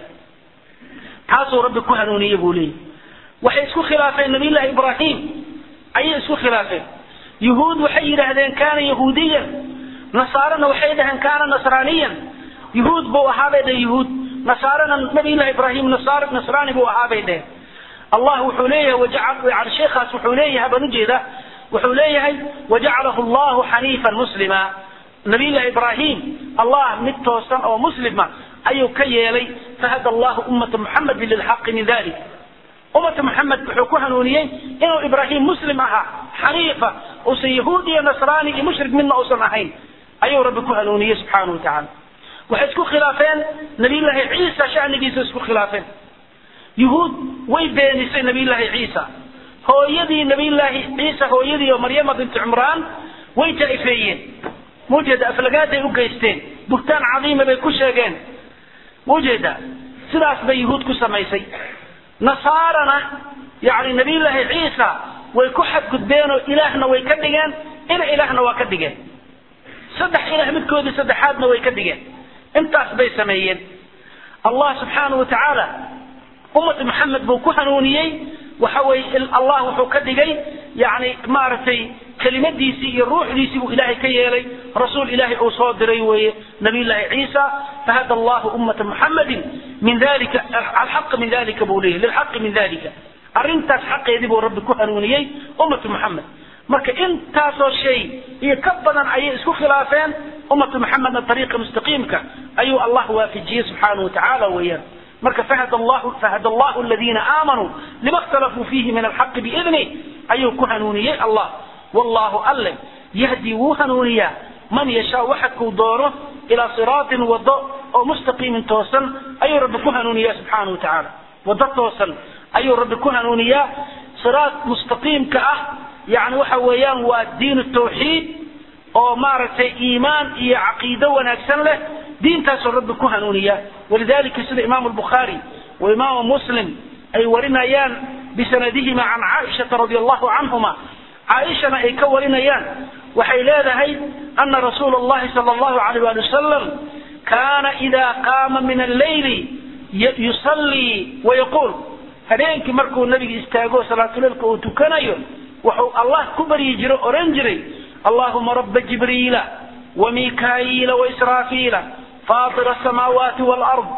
taasuu rabbi ku hanuuniye buu leeyahy waxay isku khilaafeen nabiyullahi ibraahim ayay isku khilaafeen yuhuud waxay yidhaahdeen kaana yahuudiyan nasaarana waxay dhaheen kaana nasraaniyan yuhuud buu ahaabay dhehen yuhuud nasaarana nabiyullahi ibraahim nasaar nasraani buu ahaabay dhehen allah wuxuu leeyahay wajacal yani sheekhaas wuxuu leeyahay baan ujeeda wuxuu leeyahay wajacalahu allahu xaniifan muslima nabiyullahi ibraahim allah mid toosan oo muslima ayuu ka yeelay fahada allahu ummata muxamedin lilxaqi min dalik ummata muxamed wuxuu ku hanuuniyey inuu ibraahim muslim ahaa xaniifa uusan yahuud iyo nasraani iyo mushrik midna uusan ahayn ayuu rabbi ku hanuuniyey subxaana wa tacaala waxay isku khilaafeen nabiyullaahi ciisa shanigiisa isku khilaafeen yuhuud way beenisay nabiyullaahi ciisa hooyadii nabiyullaahi ciisa hooyadii oo maryama binti cumraan way jaa'ifeeyeen muujeeda aflagaaday u geysteen buhtaan cadiima bay ku sheegeen muujeeda sidaas bay yuhuud ku samaysay nasaarana yani nabiyullaahi ciisa way ku xadgudbeen oo ilaahna way ka dhigeen ina ilaahna waa ka dhigeen saddex ilaah midkoodii saddexaadna way ka dhigeen intaas bay sameeyeen allah subxaanahu wa tacaala ummata maxamed buu ku hanuuniyey waxa weye allah wuxuu ka dhigay yani maaragtay kelimadiisii iyo ruuxdiisii buu ilaahay ka yeelay rasuul ilaahay uu soo diray weeye nabiyullaahi ciisa fahada allahu ummata muxamedin min dalika alxaqa min dalika buu leeyahy lilxaqi min dalika arrintaas xaqeedii buu rabbi ku hanuuniyey ummata muxamed marka intaasoo shay iyo ka badan ayay isku khilaafeen ummata muxamedna ariiqa mustaqiimka ayuu allah waafijiyey subxaanahu wa tacaala weeyaan marka fahad allahu fahad allahu aladiina aamanuu lima اkhtalafuu fiihi min alxaqi biidni ayuu ku hanuuniyey allah wallahu alle yahdi wuu hanuuniyaa man yashaa waxadkuu doono ilaa siraatin wado oo mustaqiimin toosan ayuu rabbi ku hanuuniyaa subxaanahu wa tacaala wado toosan ayuu rabbi ku hanuuniyaa siraat mustaqiimka ah yani waxa weeyaan waa diin tawxiid oo maaragtay iimaan iyo caqiido wanaagsan leh diintaasoo rabbi ku hanuuniya walidalika sida imaamu lbukhaari wa imaamu muslim ay warinayaan bisanadihima can caaishata radi allahu canhuma caaishana ay ka warinayaan waxay leedahay ana rasuula allahi sala allahu alayh wali wasalam kaana idaa qaama min alleyli yusallii wayaquul habeenkii markuu nabiga istaago salaatuleilka uu tukanayo wuxuu allah ku baryi jiro oran jiray allahuma raba jibriila وميكائيل وإسرافيل فاطر السماوات والأرض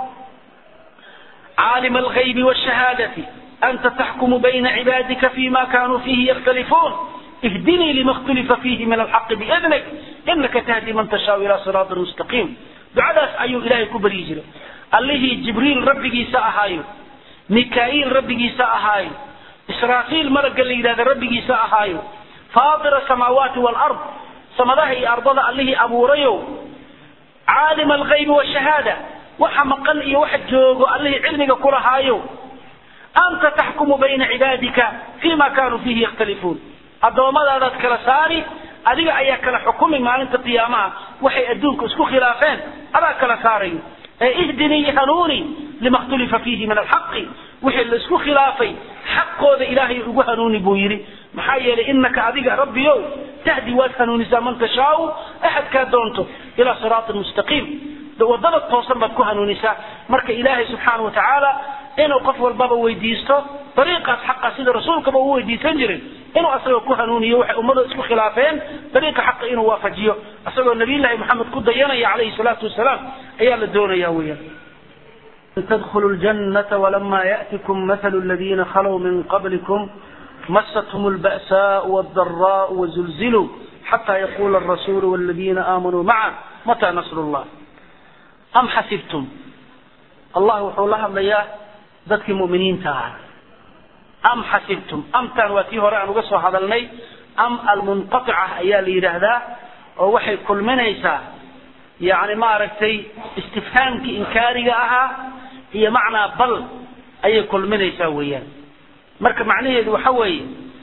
عالم الغيب والشهادة أنت تحكم بين عبادك فيما كانوا فيه يختلفون اهدني لما اختلف فيه من الحق بإذنك إنك تهدي من تشاء إلى صراط مستقيم دعاء أيو إلهي كبري جري الله جبريل ربي سأهايو ميكائيل ربي سأهايو إسرافيل ملك اللي إذا ربي سأهايو فاطر السماوات والأرض samadaha iyo ardada allihii abuurayow caalim alghaybi washahaada waxa maqan iyo waxa joogo allihii cilmiga kulahaayow anta taxkumu bayna cibaadika fima kanuu fiihi yakhtalifuun addoommadaadaad kala saari adiga ayaa kala xukumi maalinta qiyaamaha waxay adduunka isku khilaafeen adaa kala saarayo ee ihdinii hanuuni lima khtulifa fiihi min alxaqi wixii la isku khilaafay xaqooda ilaahay ugu hanuuni buu yidhi maxaa yeelay inaka adiga rabbiyow tahdi waad hanuunisaa man tashaau axadkaa doonto ilaa siraatin mustaqiim wadada toosan baad ku hanuunisaa marka ilaahay subxaana wa tacaala inuu qof walbaba weydiisto dariiqaas xaqa sida rasuulkaba uu weydiisan jiray inuu asagoo ku hanuuniyo waxay ummada isku khilaafeen dariiqa xaqa inuu waafajiyo asagoo nabiyullaahi maxamed ku dayanaya calayhi salaatu wasalaam ayaa la doonaya weeyaan تدخلوا الجنة ولما يأتكم مثل الذين خلوا من قبلكم مستهم البأساء والضراء وزلزلوا حتى يقول الرسول والذين آمنوا معه متى نصر الله أم حسبتم الله وحولها بياه ذاتك مؤمنين تعالى أم حسبتم أم تنواتيه رأى نقصه هذا المي أم المنقطعة أيا لي هذا ووحي كل من يسا يعني ما ركتي استفهامك إنكاري أها هي معنى بل أي كل من يسا ويان marka macnaheedu waxa weeye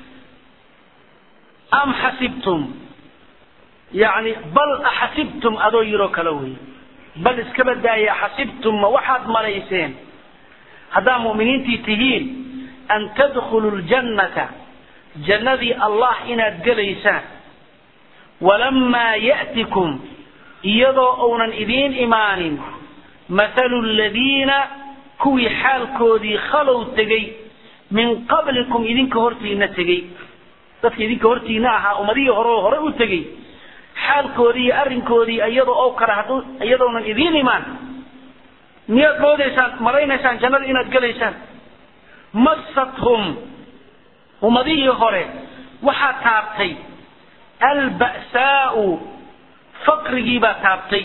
am xasibtum yani bal axasibtum adoo yiroo kale wey bal iskaba daaya xasibtum ma waxaad malayseen haddaa mu'miniintii tihiin an tadkhuluu ljannata jannadii allah inaad gelaysaan walamaa ya'tikum iyadoo uunan idiin imaanin mathalu ladiina kuwii xaalkoodii khalow tegey min qablikum idinka hortiina tegey dadka idinka hortiina ahaa ummadihii hore hore u tegey xaalkoodii iyo arrinkoodii iyadoo oo kale hadduu iyadoonan idiin imaan miyaad moodaysaan malaynaysaan jannada inaad gelaysaan massathum ummadihii hore waxaa taabtay alba'saa'u faqrigii baa taabtay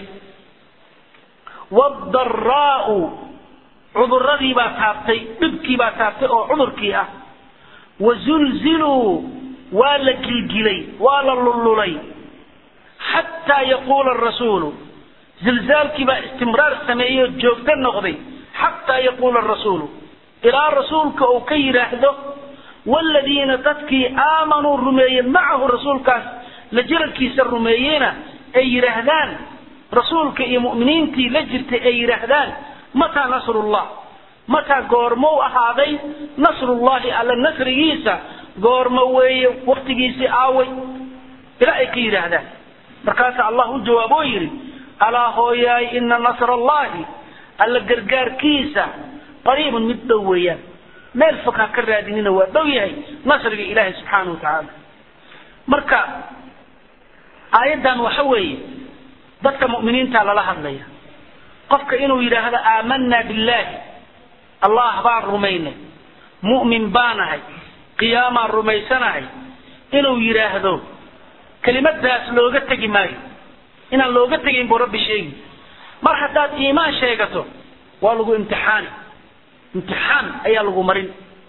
waaldaraa'u cuduradii baa taabtay dhibkii baa taabtay oo cudurkii ah wazulziluu waa la gilgilay waa la lullulay xataa yaquula arasuulu zilzaalkii baa istimraar sameeyey oo joogto noqday xataa yaquula arasuulu ilaa rasuulka uu ka yidhaahdo waaladiina dadkii aamanuu rumeeyeen macahu rasuulkaas la jirankiisa rumeeyeyna ay yidhaahdaan rasuulka iyo mu'miniintii la jirtay ay yidhaahdaan mataa nasrullah mataa goormou ahaaday nasrullahi alla nasrigiisa goormo weeye waktigiisii aaway ilaa ay ka yidhaahdaan markaasa allah u jawaaboo yidhi alaa hooyaay ina nasra allahi alla gargaarkiisa qariibun mid dhow weeyaan meel fog ha ka raadinina waa dhow yahay nasriga ilaahay subxaanahu watacaala marka aayaddan waxa weeye dadka mu'miniinta lala hadlaya qofka inuu yidhaahdo aamanaa billaahi allah baan rumaynay mu'min baanahay qiyaamaan rumaysanahay inuu yidhaahdo kelimadaas looga tegi maayo inaan looga tegayn buu rabbi sheegi mar haddaad iimaan sheegato waa lagu imtixaani imtixaan ayaa lagu marin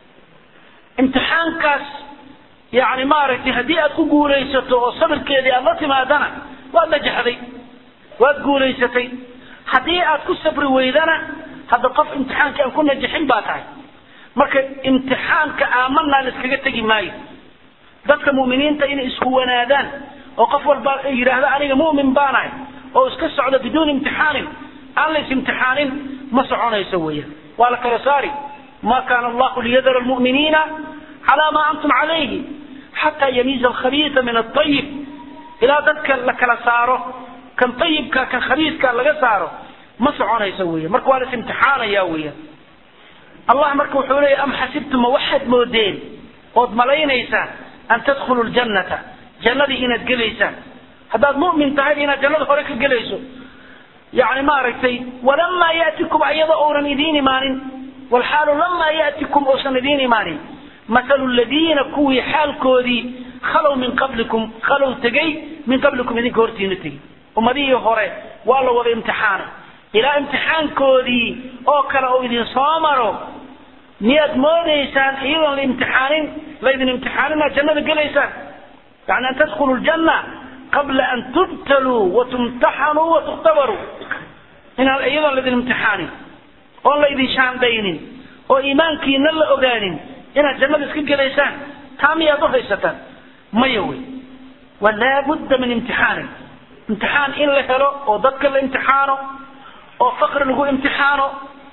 imtixaankaas yani maaragtay haddii aad ku guulaysato oo sabirkeedii aad la timaadana waad najaxday waad guulaysatay haddii aad ku sabri weydana hadda qof imtixaankii aan ku najaxin baa tahay marka imtixaanka aamanaan iskaga tegi maayo dadka mu'miniinta inay isku wanaadaan oo qof walba yidhaahdo aniga mu'min baanahay oo iska socdo biduuni imtixaanin aan la is-imtixaanin ma soconayso weeyaan waa la kala saari ma kaana allahu liyadara almu'miniina calaa maa antum calayhi xataa yamiiza alkhabiisa min altayib ilaa dadka la kala saaro kan ayibka kan khabiiska laga saaro ma soconayso weyan marka waa la is-imtixaanaya weeyaan allah marka wuxuu leeya am xasibtuma waxaad moodeen ood malaynaysaan an tadkhulu ljannata jannadii inaad gelaysaan haddaad mu'min tahay inaad jannada hore ka gelayso yani maaragtay walamaa yatikum ayada ounan idiin imaanin walxaalu lamaa yatikum ousan idiin imaanin mathalu ladiina kuwii xaalkoodii khalow min qablikum khalow tegey min qablikum idinka hortiina tegey ummadihii hore waa la wada imtixaanay ilaa imtixaankoodii oo kale oo idin soo maro miyaad moodaysaan iyadoon la imtixaanin laydin imtixaanin inaad jannada gelaysaan yani an tadkhulu ljanna qabla an tubtaluu watumtaxanuu watukhtabaruu inaan iyadoon laydin imtixaanin oon laydin shaandaynin oo iimaankiina la ogaanin inaad jannada iska gelaysaan taa miyaad u haysataan maya wey wa laabudda min imtixaanin imtixaan in la helo oo dadka la imtixaano oo faqri lagu imtixaano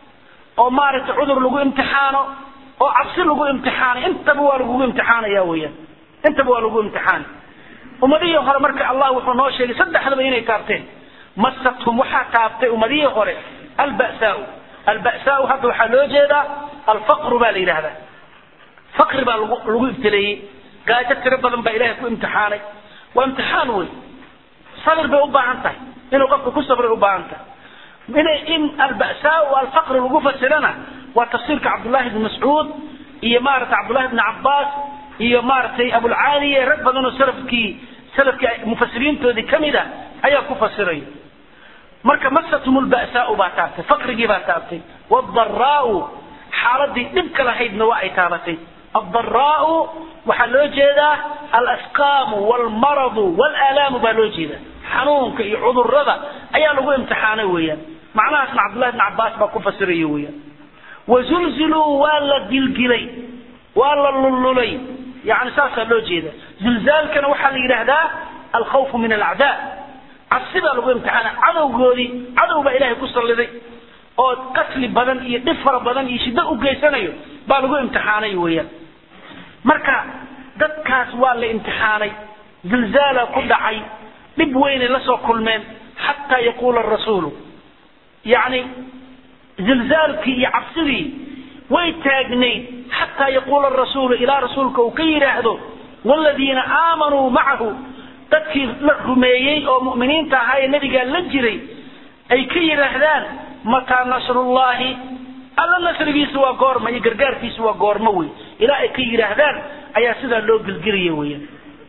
oo maaragtay cudur lagu imtixaano oo cabsi lagu imtixaano intaba waa lagugu imtixaanaya weeyaan intaba waa lagu imtixaani ummadihii hore marka allah wuxuu noo sheegay saddexdaba inay taabteen masathum waxaa taabtay ummadihii hore alba'saau alba'saau hadda waxaa loo jeedaa alfaqru baa la yidhahdaa faqri baa lagu lagu ibtileeyey gaajo tiro badan baa ilahay ku imtixaanay waa imtixaan wey sabir bay u baahan tahay inuu qofka ku sabray u baahan tahay inay in alba'saa alfaqri lagu fasirana waa tafsiirka cabdullahi bni mascuud iyo maaragtay cabdullahi bni cabbaas iyo maaragtay abulcaaliye rag badan oo salafkii salafkii mufasiriintoodii kamid a ayaa ku fasiraya marka masatum lba'saau baa taabtay faqrigii baa taabtay waadaraau xaaladii dhibka lahaydna waa ay taabatay addaraau waxaa loo jeedaa alasqaamu walmaradu walaalaamu baa loo jeedaa xanuunka iyo cudurada ayaa lagu imtixaanay weeyaan macnahaasna cabdullahi bn cabbaas baa ku fasiraya weeyaan wazulziluu waa la gilgilay waa la lullulay yani saasaa loo jeeda zilzaalkana waxaa la yidhaahdaa alkhawfu min alacdaa cabsi baa lagu imtixaana cadowgoodii cadow baa ilahay ku salliday oo qatli badan iyo dhib fara badan iyo shiddo u geysanayo baa lagu imtixaanay weeyaan marka dadkaas waa la imtixaanay zilzaala ku dhacay dhib weynay la soo kulmeen xataa yaquula rasuulu yani zilzaalkii iyo cabsidii way taagnayd xataa yaquula rasuulu ilaa rasuulka uu ka yidhaahdo wladiina aamanuu macahu dadkii la rumeeyey oo mu'miniinta ahaa ee nebigaa la jiray ay ka yidhaahdaan mataa nasrullahi alla nasrigiisa waa goorma iyo gargaarkiisa waa goormo wey ilaa ay ka yidhaahdaan ayaa sidaa loo gelgelaya weyan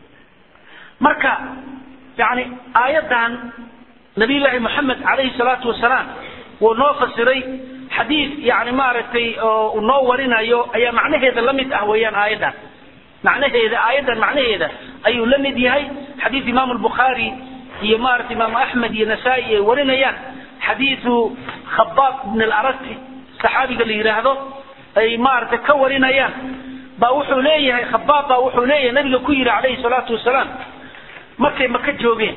marka yani aayaddan nabiyullaahi moxamed calayhi salaatu wasalaam wuu noo fasiray xadiid yani maaragtay oo noo warinayo ayaa macnaheeda la mid ah weeyaan aayaddan macnaheeda aayaddan macnaheeda ayuu la mid yahay xadiid imaamu albukhaari iyo maarata imaamu axmed iyo nasaa-i ay warinayaan xadiidu khabaab ibn alarati saxaabiga la yidhaahdo ay maaragtay ka warinayaan baa wuxuu leeyahay khabaab baa wuxuu leeyahay nabiga ku yidhi calayhi salaatu wasalaam markay maka joogeen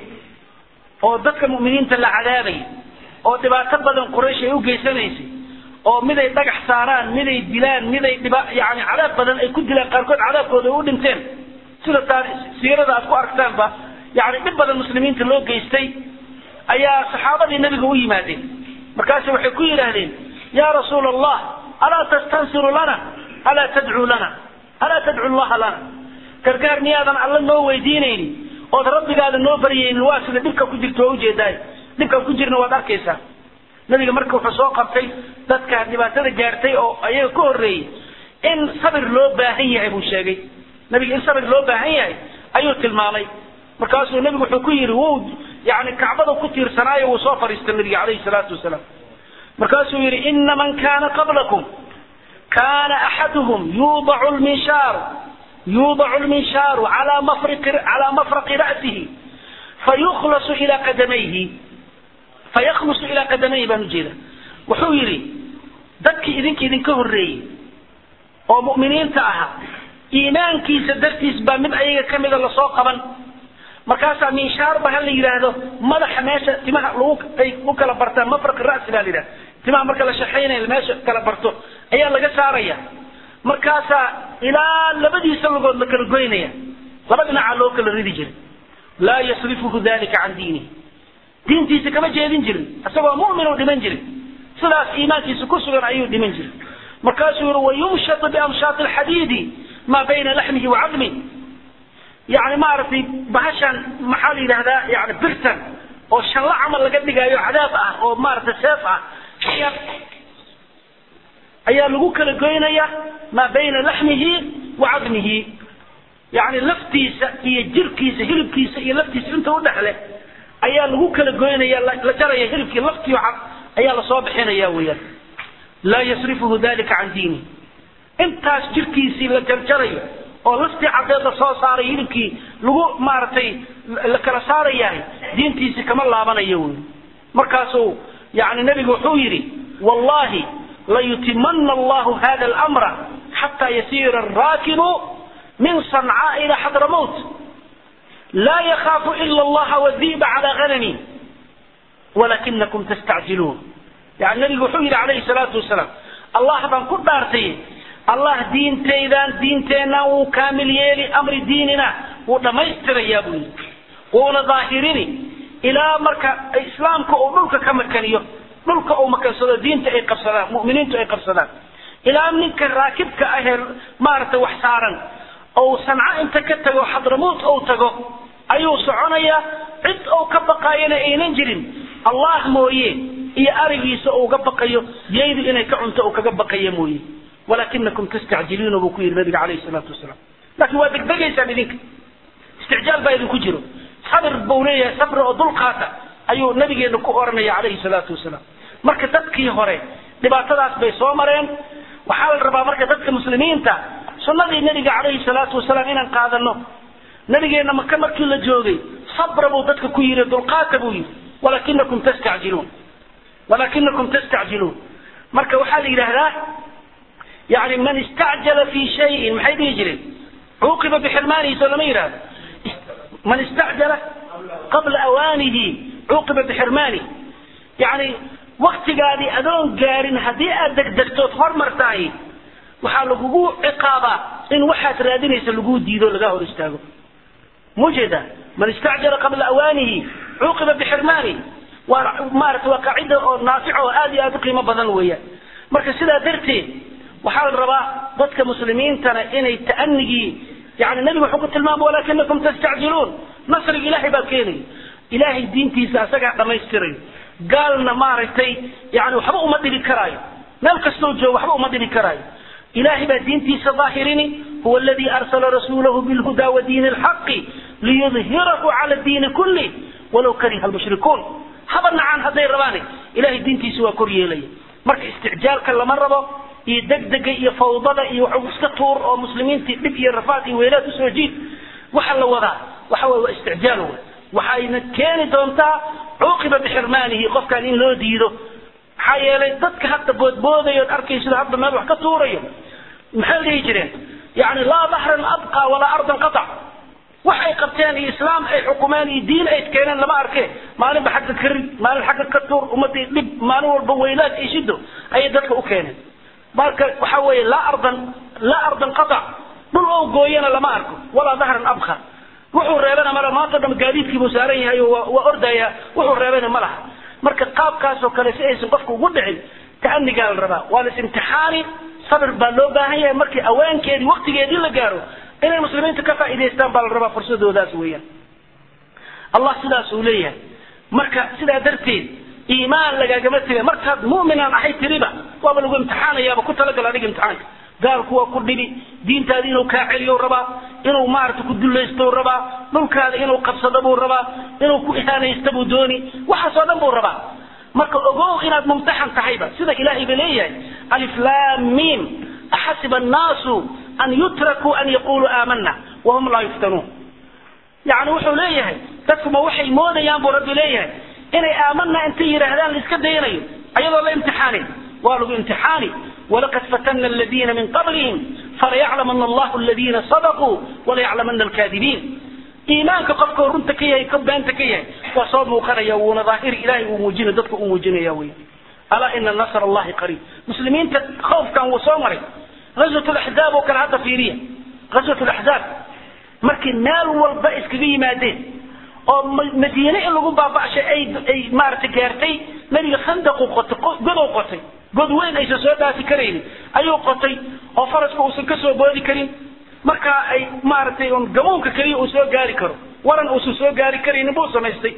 oo dadka mu'miniinta la cadaabay oo dhibaato badan quraysh ay u geysanaysay oo miday dhagax saaraan miday dilaan miday dhiba yani cadaab badan ay ku dilaan qaarkood cadaabkooda ay u dhinteen sida taa siirada aad ku aragtaanba yani dhib badan muslimiinta loo geystay ayaa saxaabadii nabiga u yimaadeen markaasu waxay ku yidhaahdeen ya rasuula allah alaa tastansiru lana alaa tadcuu lana alaa tadcu llaha lana gargaar miyaadan alla noo weydiinaynin ood rabbigaada noo baryaynin waa sida dhibka ku jirta waa ujeedaay dhibkaan ku jirna waad arkaysaa nabiga marka wuxuu soo qabtay dadka dhibaatada gaartay oo ayaga ka horreeyey in sabir loo baahan yahay buu sheegay nabiga in sabir loo baahan yahay ayuu tilmaamay markaasuu nabigu wuxuu ku yidhi wuu yani kacbada ku tiirsanaayo wuu soo fadhiistay nabiga calayhi salaatu wasalaam markaasuu yidhi ina man kana qablakum kana axaduhum yuudacu lminshaaru yuudacu lminshaaru calaa mafriqi calaa mafraqi ra'sihi fayukhlasu ilaa qadamayhi fayakhlusu ilaa qadamayhi baan ujeeda wuxuu yidhi dadkii idinka idinka horreeyey oo mu'miniinta ahaa iimaankiisa dartiis baa mid ayaga ka mida lasoo qaban markaasaa minshaarba ha la yidhaahdo madaxa meesha timaha lagu ay u kala bartaan mafraqi ra'si baa la yidhahda timaha marka la shaqaynayo meesha kala barto ayaa laga saaraya markaasaa ilaa labadiisa lugood la kala goynaya laba dhinacaa loo kala ridi jiray laa yasrifuhu dalika can diinihi diintiisa kama jeedin jirin isagoo mu'min uu dhiman jirin sidaas iimaankiisa ku sugan ayuu dhiman jiray markaasuu yihi wayumshatu biamshaati alxadiidi maa bayna laxmihi wa cadmi yani maaragtay bahashan maxaa la yidhahdaa yani birtan oo shanla camal laga dhigaayo cadaab ah oo maaragtay seef ah ayaa ayaa lagu kala goynaya maa bayna laxmihi wa cadmihi yani laftiisa iyo jirkiisa hilibkiisa iyo laftiisa inta udhexle ayaa lagu kala goynaya la jaraya hilibkii laftiio cad ayaa lasoo bixinaya weeyaan laa yasrifuhu dalika can diinihi intaas jirkiisii la jarjarayo oo laftii caddeed la soo saaray hilibkii lagu maaragtay la kala saarayahay diintiisi kama laabanayo wey markaasuu yani nebigu wuxuu yidhi wallahi layutimana allahu hada almra xataa yasiira araakibu min sancaa ila xadramowt laa yakaafu ila allaha wadiiba calaa ganami walakinakum tastacjiluun yani nabigu wuxuu yidhi calayhi salaatu wasalaam allah baan ku dhaartay allah diintaydan diinteenna wuu kaamil yeeli amri diinina wuu dhammaystirayaa buu yidhi wuuna daahirini ilaa marka islaamka uu dhulka ka makaniyo dhulka uu makansado diinta ay qabsadaan mu'miniintu ay qabsadaan ilaa ninka raakibka ahee maaragtay wax saaran ou sanco inta ka tago xadramuut ou tago ayuu soconayaa cid ou ka baqaayana aynan jirin allah mooye iyo arigiisa uga baqayo yaydu inay ka cunto uu kaga baqaya mooye walakinakum tastacjiluuna buu ku yidhi nabiga calayhi salaatu wasalaam laakiin waa degdegaysaan idinka isticjaal baa idinku jiro sabir buu leeyahay sabri oo dulqaata ayuu nabigeena ku oranaya calayhi salaatu wasalaam marka dadkii hore dhibaatadaas bay soo mareen waxaa la rabaa marka dadka muslimiinta sunnadii nabiga calayhi salaatu wasalaam inaan qaadano nabigeena maka markii la joogay sabra buu dadka ku yidhi dulqaata buu yidhi walakinakum tastacjiluun walakinakum tastacjiluun marka waxaa la yidhaahdaa yani man istacjala fi shayin maxay dhihi jireen cuuqiba bixirmaanihi soo lama yidhahdo man istacjala qabla awaanihi cuuqiba bixirmaani yani waktigaadii adoon gaarin haddii aad degdegtood hormartahay waxaa lagugu ciqaabaa in waxaad raadinaysa laguu diido lagaa hor istaago mujeeda man istacjala qabla awaanihi cuuqiba bixirmaani waa maarata waa qaacida oo naafica oo aad iyo aad u qiimo badan weeyaan marka sidaa darteed waxaa la rabaa dadka muslimiintana inay ta'anigii yani nebigu wuxuu ku tilmaamay walakinakum tastacjiluun nasriga ilaahay baa keenaya ilaahay diintiisa asagaa dhammaystirayo gaalna maaragtay yani waxba uma dhibi karaayo meel kastoo joogo waxba uma dhibi karaayo ilahay baa diintiisa daahirini huwa aladii arsala rasuulahu bilhuda wa diini lxaqi liyudhirahu cala diini kulli walaw kariha lmushrikuun haba nacaan hadday rabaane ilahay diintiisa waa kor yeelaya marka isticjaalka lama rabo iyo degdega iyo fawdada iyo waxu iska tuur oo muslimiintii dhib iyo rafaad iyo weylaad usoo jiid waxa la wadaa waxa wey waa isticjaal wey waxayna keeni doontaa cuuqiba bixirmaanihi qofkan in loo diido maxaa yeelay dadka hadda boodboodayo arkaysido hadda meel wax ka tuurayo maxay dhihi jireen yani laa bahran abqa walaa ardan qatac wax ay qabteen iyo islaam ay xukumeen iyo diin ay keeneen lama arke maalinba xagga ka rid maalin xagga ka tuur ummadii dhib maalin walba weylaad iyo shido ayay dadka u keeneen marka waxa weeye laa ardan laa ardan qatac dhul oo gooyana lama arko walaa dahran abqa wuxuu reebana mala maanta dham gaadiidkiibuu saaran yahay oo waa ordaya wuxuu reebana ma laha marka qaabkaasoo kale si aysan qofka ugu dhicin ta'anigaa la rabaa waa las imtixaani sabir baa loo baahan yahay markii aweenkeedii waktigeedii la gaaro inay muslimiinta ka faa'idaystaan baa la rabaa fursadoodaas weeyaan allah sidaas uu leeyahay marka sidaa darteed iimaan lagaagama tegay markaad mu'minaan ahay tiriba waaba lagu imtixaanayaaba ku talagal adiga imtixaanka gaalku waa ku dhibi diintaada inuu kaa celiyo rabaa inuu maarata ku dulaysto rabaa dhulkaada inuu qabsado buu rabaa inuu ku ihaanaysto buu dooni waxaasoo dhan buu rabaa marka ogow inaad mumtaxan tahayba sida ilaahay ba leeyahay alif lam mim axasiba annaasu an yutrakuu an yaquluu aamana wahum laa yuftanuun yani wuxuu leeyahay dadkuma waxay moodayaan buu rabbi leeyahay inay aamana intay yidhaahdaan la iska dayanayo ayadoo la imtixaanin waa lagu imtixaani ولقد فتنا الذين من قبلهم فليعلمن الله الذين صدقوا وليعلمن الكاذبين إيمانك قفك ورنت كيه كبانت كيه وصوب مقرية ونظاهر إلهي وموجين ضدك وموجين يا وي ألا إن النصر الله قريب مسلمين خوف كان وصومري غزوة الأحزاب وكان هذا فيريا غزوة الأحزاب markii meel walba iskaga yimaadeen oo madiine in lagu baaba'shay ay ay maaragtay gaartay nabiga khandaqu qotay godow qotay god weyn aysan soo dhaafi karaynin ayuu qotay oo faraska uusan ka soo boodi karin markaa ay maaragtay un gamuunka keliya uu soo gaari karo waran uusan soo gaari karaynin buu samaystay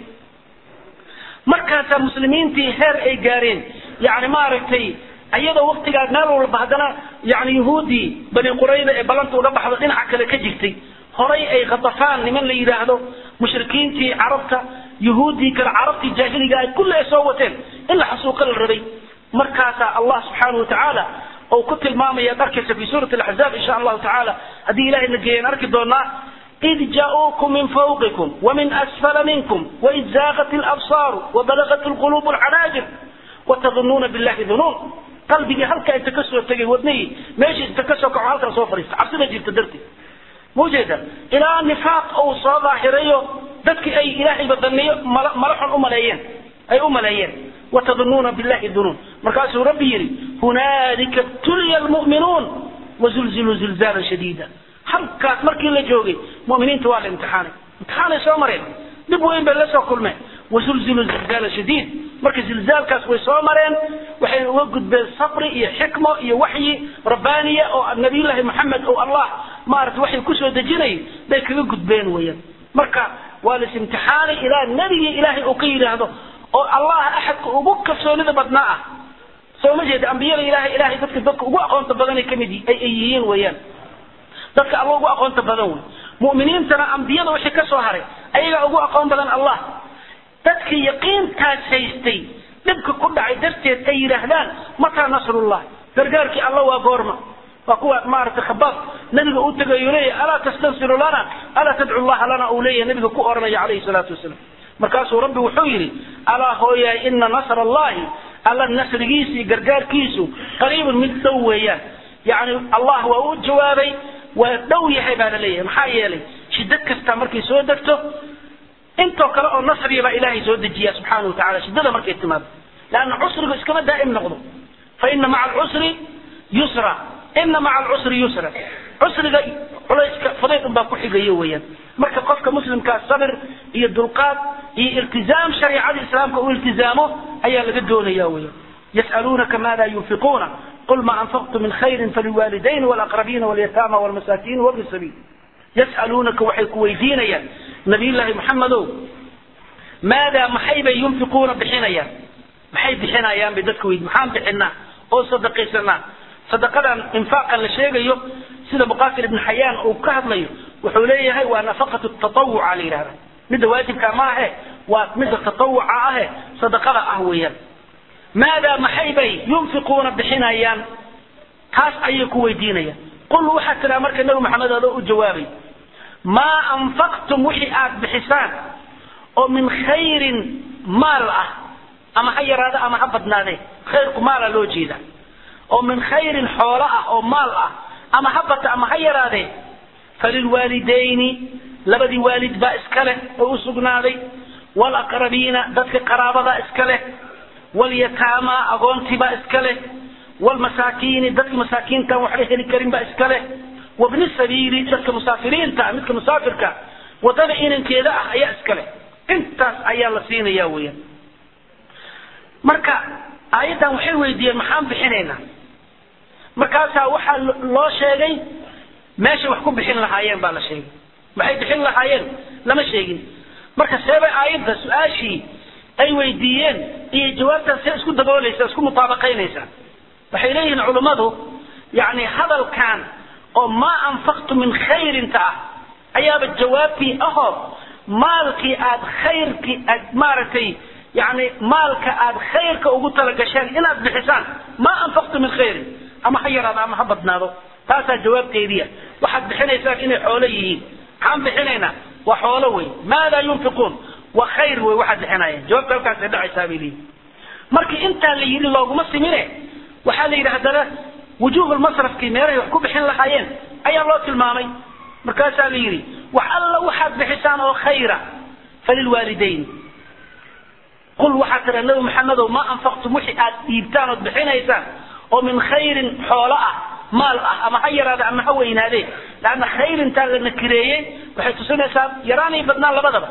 markaasaa muslimiintii heer ay gaareen yani maaragtay iyadoo waktigaa meel walba haddana yani yuhuuddii bani qurayda ee ballanta uga baxdo dhinaca kale ka jirtay horay ay khatafaan niman la yidhaahdo mushrikiintii carabta yuhuuddii kale carabtii jaahiliga ay kulli ay soo wateen in la xasuuqa la rabay markaasaa allah subxaanahu watacaala oo ku tilmaamaya arkaysa fi suurati alaxzaab insha allahu tacaala haddii ilahay na geeyaan arki doonaa إذ جاءوكم من فوقكم ومن أسفل منكم وإذ زاغت الأبصار وبلغت القلوب الحناجر وتظنون بالله ظنون قلبي هلك أنت كسر تجي ودني ماشي أنت كسر كعالك صوفري عبسنا جبت درتي موجودة إلى نفاق أو صلاة حرية ذاتك أي إلهي بدنية مرح أملايين أي أملايين وتظنون بالله الظنون مركز ربي يري هنالك ابتلي المؤمنون وزلزلوا زلزالا شديدا halkaas markii la joogay muminiinta waa la imtixaanay imtixaanay soo mareen dib weyn bay la soo kulmeen wasulzilu zilzaala shadiid marka zilzaalkaas way soo mareen waxay uga gudbeen sabri iyo xikmo iyo waxyi rabbaaniya oo nabiyullaahi maxamed oo allah maarata waxay kusoo dejinayay bay kaga gudbeen weeyaan marka waa lis imtixaanay ilaa nebigii ilaahay uu ka yidhaahdo oo allah axadka ugu kalsoonida badnaa ah soo ma jeeda ambiyada ilahay ilahay dadka dadka ugu aqoonta badanay kamid ay yihiin weeyaan dadka alla ugu aqoonta badan wey mu'miniintana ambiyada wixii ka soo haray ayagaa ugu aqoon badan allah dadka yaqiintaas haystay dhibka ku dhacay darteed ay yidhaahdaan mataa nasrullah gargaarkii alla waa goorma waa kuwa maaragtay khabaab nabiga u tegayo leeyahay alaa tastansiru lana alaa tadcu llaha lana uu leeyahay nabiga ku oranaya calayhi salaatu wasalaam markaasuu rabbi wuxuu yidhi alaa hooyahay ina nasra allahi alla nasrigiisa iyo gargaarkiisu qariibun mid dhow weeyaan yani allah waa u jawaabay waa dhow yahay baa la leeyahay maxaa yeelay shidad kasta markay soo degto intoo kale oo nasriya baa ilaahay soo dejiya subxaana watacala shiddada markay timaado leanna cusrigu iskama daa'im noqdo fa ina maca alcusri yusra ina maca alcusri yusra cusriga culayska fudayd unbaa ku xigayo weeyaan marka qofka muslimkaa sabir iyo dulqaad iyo iltizaam shareicada islaamka uu iltizaamo ayaa laga doonaya weeyaan yas'aluunaka maada yunfiquuna qul ma anfaqtu min khayrin faliwalidayn walaqrabiina walyataama walmasaakiin wabni sabiil yas'aluunaka waxay ku weydiinayaan nabiyullaahi maxamedow maadaa maxay bay yunfiquuna bixinayaan maxay bixinayaan bay dadka weydi maxaan bixinaa oo sadaqaysanaa sadaqadan infaaqan la sheegayo sida muqatil ibn xayaan uu ka hadlayo wuxuu leeyahay waa nafaqatu tatawuca la yidhahda midda waajibka ma ahe waa midda tatawuca ahe sadaqada ah weeyaan maadaa maxay bay yunfiquuna bixinayaan taas ayay ku weydiinayaan qul waxaad tidhaha marka nabi maxamed adoo u jawaabay maa anfaqtum wixii aad bixisaan oo min khayrin maal ah ama ha yaraada ama ha badnaadee khayrku maala loo jeeda oo min khayrin xoolo ah oo maal ah ama ha bata ama ha yaraadee falilwaalidayni labadii waalid baa iska leh oo u sugnaaday walaqrabiina dadka qaraabada iska leh walyataama agoontii baa iska leh walmasaakiini dadka masaakiintaan waxba heli karin baa iska leh wabni sabiili dadka musaafiriinta midka musaafirka wadada inankeeda ah ayaa iska leh intaas ayaa la siinaya weeyaan marka aayaddan waxay weydiiyeen maxaan bixinaynaa markaasaa waxaa loo sheegay meeshay wax ku bixin lahaayeen baa la sheegay maxay bixin lahaayeen lama sheegin marka seebay aayadda su-aashii ay weydiiyeen iyo jawaabtaas see isku daboolaysa isku mutaabaqaynaysaa waxay leeyihiin culummadu yani hadalkan oo maa anfaqtu min khayrinta ah ayaaba jawaabtii ahoo maalkii aad khayrkii aad maaragtay yani maalka aad khayrka ugu talagasheen inaad bixisaan maa anfaqtu min khayrin ama ha yaraado ama ha badnaado taasaa jawaabteediya waxaad bixinaysaan inay xoolo yihiin maxaan bixinaynaa waa xoolo wey maadaa yunfiquun waa khayr wey waxaad bixinayeen jawaabta halkaasay dhacaysaa bay leeyihin markii intaa la yidhi looguma simine waxaa la yidhi haddana wujuuhulmasrafkii meelahay wax ku bixin lahaayeen ayaa loo tilmaamay markaasaa la yidhi wax alla waxaad bixisaan oo khayra falilwaalidayn qul waxaad tidha nabi maxamedow ma anfaqtum wixii aad dhiibtaan ood bixinaysaan oo min khayrin xoolo ah maal ah ama ha yaraade ama ha weynaadee laanna khayrintaa la nakireeyey waxay tusinaysaa yaraan iyo badnaan labadaba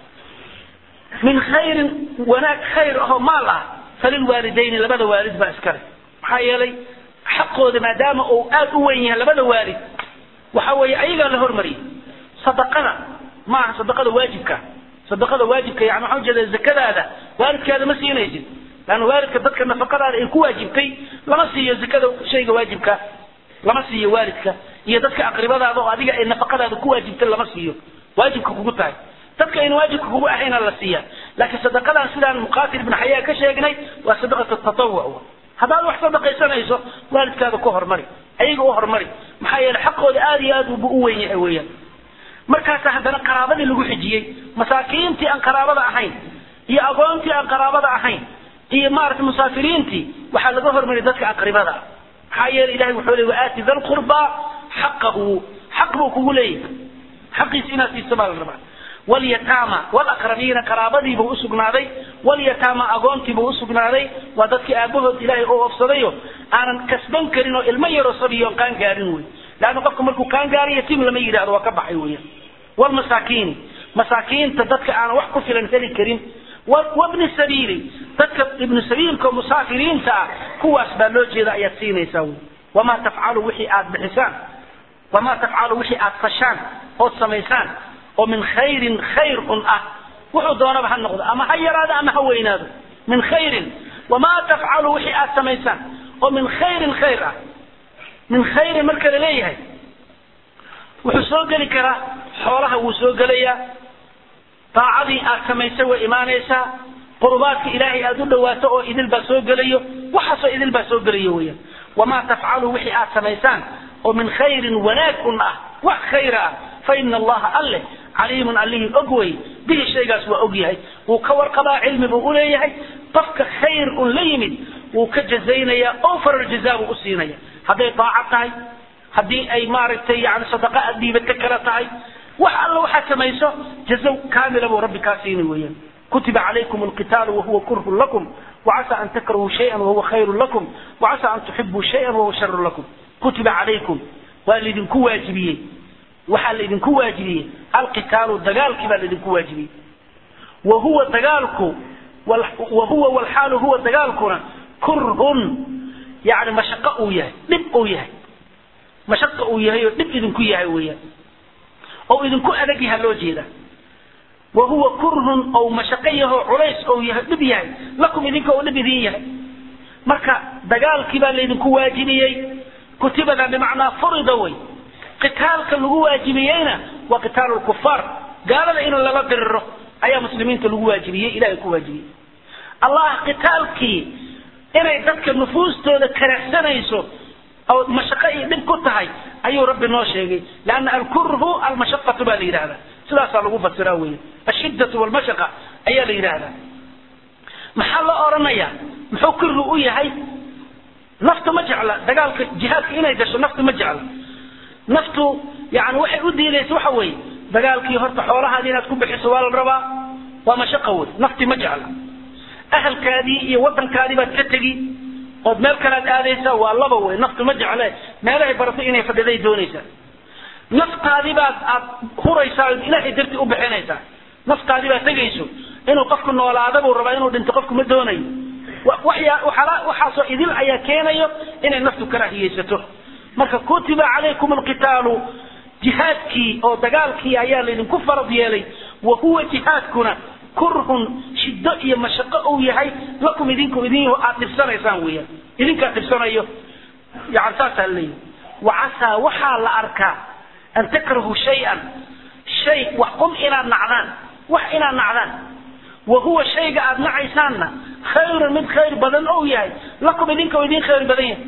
min khayrin wanaag khayr ahoo maal ah falilwaalidayni labada waalid baa iskale maxaa yeelay xaqooda maadaama uu aad u weyn yahay labada waalid waxa weeye ayagaa la hormariyay sadaqada ma aha sadaqada waajibka sadaqada waajibka yani waxaa ujeeda zakadaada waalidkaada ma siinaysid laanna waalidka dadka nafaqadaada ay ku waajibtay lama siiyo zakada shayga waajibka lama siiyo waalidka iyo dadka aqribadaada oo adiga ay nafaqadaada ku waajibtay lama siiyo waajibka kugu tahay dadka ayna waajibka kugu ahayna la siiya laakiin sadaqadan sidaan muqaatil ibn xayaa ka sheegnay waa sadaqatu tatawuc haddaad wax sadaqaysanayso waalidkaada ku hormari ayaga u hormari maxaa yeele xaqooda aada iyo aad ubu u weyn yahay weeyaan markaasa haddana qaraabadii lagu xijiyey masaakiintii aan qaraabada ahayn iyo agoontii aan qaraabada ahayn iyo maaragtay musaafiriintii waxaa laga hormariya dadka aqribada ah maxaa yeele ilahay wuxuu leey waaati da lqurbaa xaqahu xaq buu kugu leeyahay xaqiisa inaad siiso baa la rabaa walyataama walaqrabiina qaraabadiibuu usugnaaday walyataama agoontiibuu usugnaaday waa dadkii aabahood ilaahay oo ofsadayo aanan kasban karin oo ilmo yaroo sabiyoon qaan gaarin wey leanna qofka markuu qaan gaariyo tim lama yidhahdo waa ka baxay weya walmasaakiini masaakiinta dadka aanan wax ku filan heli karin wabni sabiili dadka ibnu sabiilka oo musaafiriinta ah kuwaas baa loo jeeda ayaad siinaysaa wey wamaa tafcalu wixii aad bixisaan wamaa tafcalu wixii aad fashaan ood samaysaan oo min khayrin khayr un ah wuxuu doonaba ha noqdo ama ha yaraado ama ha weynaado min khayrin wamaa tafcalu wixii aad samaysaan oo min khayrin khayr ah min khayrin marka la leeyahay wuxuu soo geli karaa xoolaha wuu soo gelayaa daacadii aad samaysay way imaanaysaa qurubaadka ilaahay aad u dhawaato oo idil baa soo gelayo waxaasoo idil baa soo gelayo weeyaan wamaa tafcalu wixii aad samaysaan oo min khayrin wanaag un ah wax khayra ah fa ina allaha alle caliimun allihii og wey bihi shaygaas waa og yahay wuu ka warqabaa cilmi buu uleeyahay qofka khayr un la yimid wuu ka jazaynayaa oo farar jazaa buu usiinaya hadday daaco tahay haddii ay maaragtay yani sadaqa aad dhiibata kala tahay wax alla waxaad samayso jazo kaamila buu rabbi kaa siini weeyaan kutiba calaykum alqitaalu wahuwa kurhun lakum وعسى أن تكرهوا شيئا وهو خير لكم وعسى أن تحبوا شيئا وهو شر لكم كتب عليكم والذين كواجبيه waxaa laydinku waajibiyey alqitaalu dagaalkii baa laydinku waajibiyey wa huwa dagaalku wa huwa walxaalu huwa dagaalkuna kurhun yani mashaqo uu yahay dhib uu yahay mashaqa uu yahay oo dhib idinku yahay weeyaan oo idinku adag yaha loo jeeda wa huwa kurhun ou mashaqo yaho culays ou yahay dhib yahay lakum idinka oo dhib idin yahay marka dagaalkii baa laydinku waajibiyey kutibada bimacnaa furida way qitaalka lagu waajibiyeyna waa qitaalu lkufaar gaalada in lala diriro ayaa muslimiinta lagu waajibiyey ilahay ku waajibiyey allah qitaalkii inay dadka nufuustooda karahsanayso oo mashaqo iyo dhib ku tahay ayuu rabbi noo sheegay leanna alkurhu almashaqatu baa la yidhahdaa sidaasaa lagu fasiraa weeye ashiddatu walmashaqa ayaa la yidhaahdaa maxaa loo odhanayaa muxuu kurhu u yahay naftu ma jecla dagaalka jihaadka inay gasho naftu ma jecla naftu yani waxay u diidaysa waxa weeye dagaalkii horta xoolahaadii inaad ku bixiso waa la rabaa waa mashaqa wey nafti ma jecla ahalkaadii iyo wadankaadii baad ka tegi ood meel kalead aadaysaa waa laba wey naftu ma jecle meelahay baratay inay fadhiday doonaysaa naftaadii baad aad huraysaa ood ilaahay dartii u bixinaysaa naftaadii baad tegayso inuu qofku noolaada buu rabaa inuu dhinto qofku ma doonayo waxaasoo idil ayaa keenayo inay naftu karaahiyeysato marka kutiba calaykum alqitaalu jihaadkii oo dagaalkii ayaa laydinku farad yeelay wa huwa jihaadkuna kurhun shiddo iyo mashaqo uu yahay lakum idinku idin aad dhibsanaysaan weeyaan idinkaa dhibsanayo yani saasaa leeyahy wacasaa waxaa la arkaa an takrahu shay-an shay wax qum inaad nacdaan wax inaad nacdaan wa huwa shayga aad nacaysaanna khayrun mid khayr badan ou yahay lakum idinka idin khayr badan yahay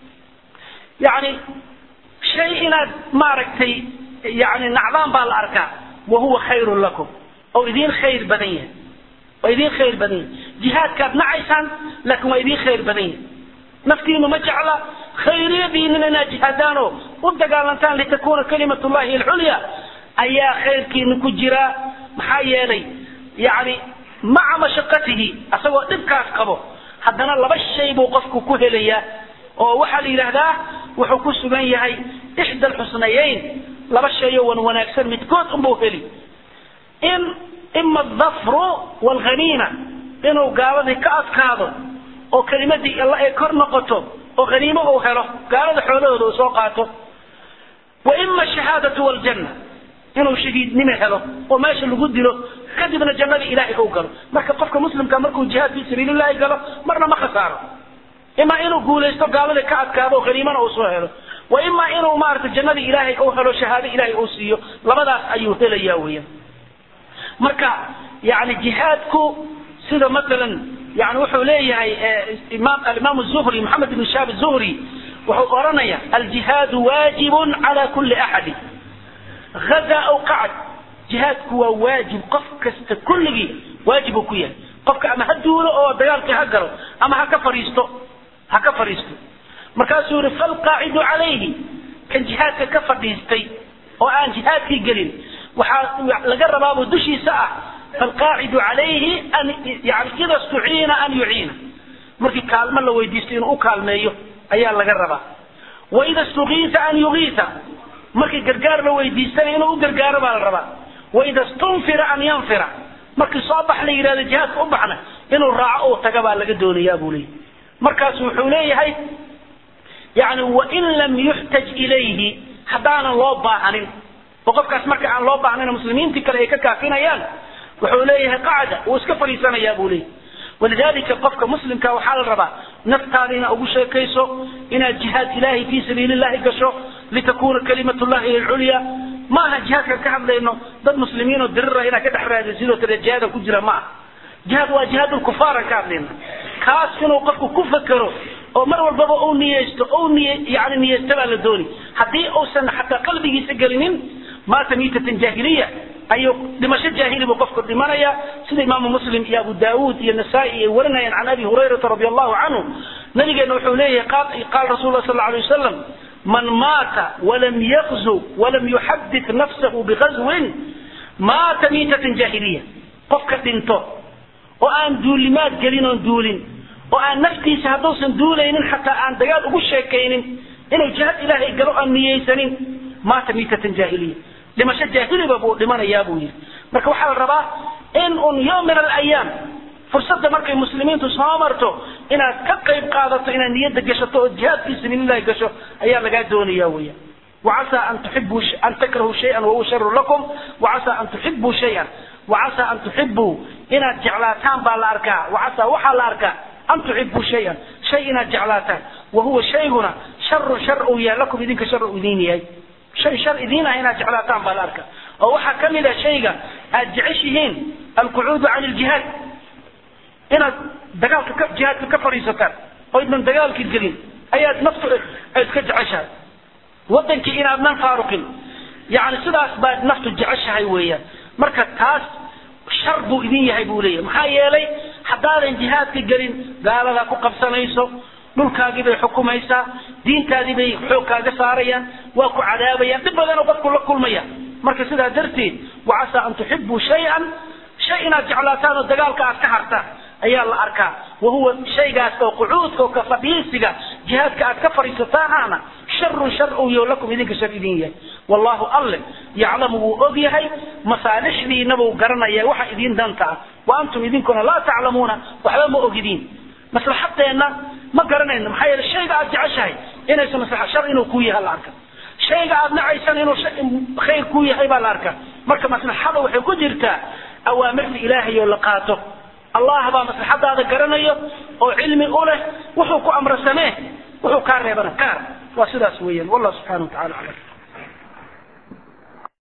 yani shay inaad maaragtay yani nacdaan baa la arkaa wa huwa khayrun lakum oo idin khayr badan yahay waa idin khayr badan yahay jihaadkaad nacaysaan laakiin waa idin khayr badan yahay naftiinu ma jecla khayriyadiinina inaad jihaadaan oo u dagaalantaan litakuna kalimat llahi alculya ayaa khayrkiina ku jiraa maxaa yeelay yani maca mashaqatihi asagoo dhibkaas qabo haddana laba shay buu qofku ku helayaa oo waxaa la yidhaahdaa wuxuu ku sugan yahay ixda alxusnayeyn laba shayoo wan wanaagsan midkood unbuu heli in ima adafru waalghaniima inuu gaaladii ka adkaado oo kelimadii alla ay kor noqoto oo haniimo uu helo gaalada xoolahooda uu soo qaato wa ima ashahaadatu waaljanna inuu shahiidnimo helo oo meesha lagu dilo kadibna jannadii ilaahay uu galo marka qofka muslimka markuu jihaad fii sabiilillahi galo marna ma khasaaro ima inuu guulaysto gaaladii ka adkaado oo haniimana uu soo helo wa ima inuu maarata jannadii ilaahay uu helo shahaado ilaahay uu siiyo labadaas ayuu helaya weeyaan marka yani jihaadku sida maalan yani wuxuu leeyahay alimaam zuhri maxamed ibn shaab zuhri wuxuu oranaya aljihaadu waajibun cala kuli axadi hada aw qacad jihaadku waa waajib qof kasta kulligii waajib uu ku yahay qofka ama ha duulo oo dagaalkii ha galo ama ha ka fariisto ha ka fadhiisto markaasuu yihi falqaacidu calayhi kan jihaadka ka fadhiistay oo aan jihaadkii gelin waxaa laga rabaabuu dushiisa ah falqaacidu calayhi an yani ida stuciina an yuciina markii kaalmo la weydiisto inuu u kaalmeeyo ayaa laga rabaa waida stukiisa an yugiisa markii gargaar la weydiistana inuu u gargaaro baa la rabaa waida stunfira an yanfira markii soo bax la yidhahdo jihaadka u baxna inuu raaco uu taga baa laga doonayaa buu leeyahy markaasu wuxuu leeyahay yani wain lam yuxtaj ilayhi haddaanan loo baahanin oo qofkaas marka aan loo baahnayn muslimiintii kale ay ka kaafinayaan wuxuu leeyahay qacda wuu iska fadhiisanayaa buu leeyahy walidalika qofka muslimka waxaa la rabaa naftaada inaad ugu sheekayso inaad jihaad ilahay fii sabiili llahi gasho litakuna kalimat llahi alculya ma aha jihaadkaan ka hadlayno dad muslimiin oo dirira inaad ka dhex raadin sidoo kale jihaada ku jira ma aha jihaad waa jihaad lkufaaran ka hadlayna kaas inuu qofku ku fakero oo mar walbaba uu niyeysto ou niy yani niyeysto baa la dooni haddii uusan xataa qalbigiisa gelinin maata miitatan jaahiliya ayuu dhimasho jaahili buu qofku dhimanaya sida imaamu muslim iyo abu daawuud iyo nasaa-i ay warinayaan can abi hurayrata radi allahu canhu nabigeena wuxuu leeyahay qaala rasul lah sal la alay wasalam man maata walam yakzu walam yuxadit nafsahu bigazwin maata miitatan jaahiliya qofka dhinto oo aan duulimaad gelin oon duulin oo aan naftiisa hadduusan duulaynin xataa aan dagaal ugu sheekaynin inuu jihaad ilaahay galo aan niyeysanin maata miitatan jaahiliya dhimasho jaahiliba buu dhimanayaa buu yidhi marka waxaa la rabaa in un yom min alayaam fursadda markay muslimiintu soo marto inaad ka qayb qaadato inaad niyadda gashato oo jihaad fii sabiilillahi gasho ayaa lagaa doonaya weya وعسى أن تحبوا ش... أن تكرهوا شيئا وهو شر لكم وعسى أن تحبوا شيئا وعسى أن تحبوا إن جعلاتان بالأركاء وعسى وحى الأركاء أن تحبوا شيئا شيء إن جعلاتان وهو شيئنا شر شر يا لكم إذنك شر إذيني شيء شر إذينا هنا جعلاتان بالأركاء ووحى كمل شيئا أجعشهين القعود عن الجهاد إن دقالك جهاد كفريستان وإذن دقالك الجليل أيات نفسه أتكجعشها wadankii inaadnan faaruqin yani sidaas baad naftu jeceshahay weeyaan marka taas shar buu idin yahay buu leeyahay maxaa yeelay haddaadan jihaadka gelin gaaladaa ku qabsanayso dhulkaagii bay xukumaysaa diintaadii bay xoog kaaga saarayaan waa ku cadaabayaan dhib badanoo qofku la kulmaya marka sidaa darteed wacasaa an tuxibuu shay-an shay inaad jeclaataan oo dagaalka aad ka hartaan ayaa la arkaa wahuwa shaygaas oo qucuudka oo ka fadhiisiga jihaadka aad ka fadhiisataanaana sharun shar uu yo lakum idinka shar idin yahay wallahu alle yaclamu wuu og yahay masaalixdiina buu garanaya waxa idin danta ah wa antum idinkuna laa taclamuuna waxba ma ogidiin maslaxadeenna ma garanayno maxaa yeele shayga aad jeceshahay inaysan maslaxa shar inuu ku yahay la arka shayga aad nacaysan inuu khayr ku yahay baa la arkaa marka maslaxada waxay ku jirtaa awaamirta ilaahay oo la qaato allah baa maslaxadaada garanayo oo cilmi u leh wuxuu ku amra samee wuxuu kaa reebana kaar waa sidaas weeyaan wallah subxana wa tacala aclam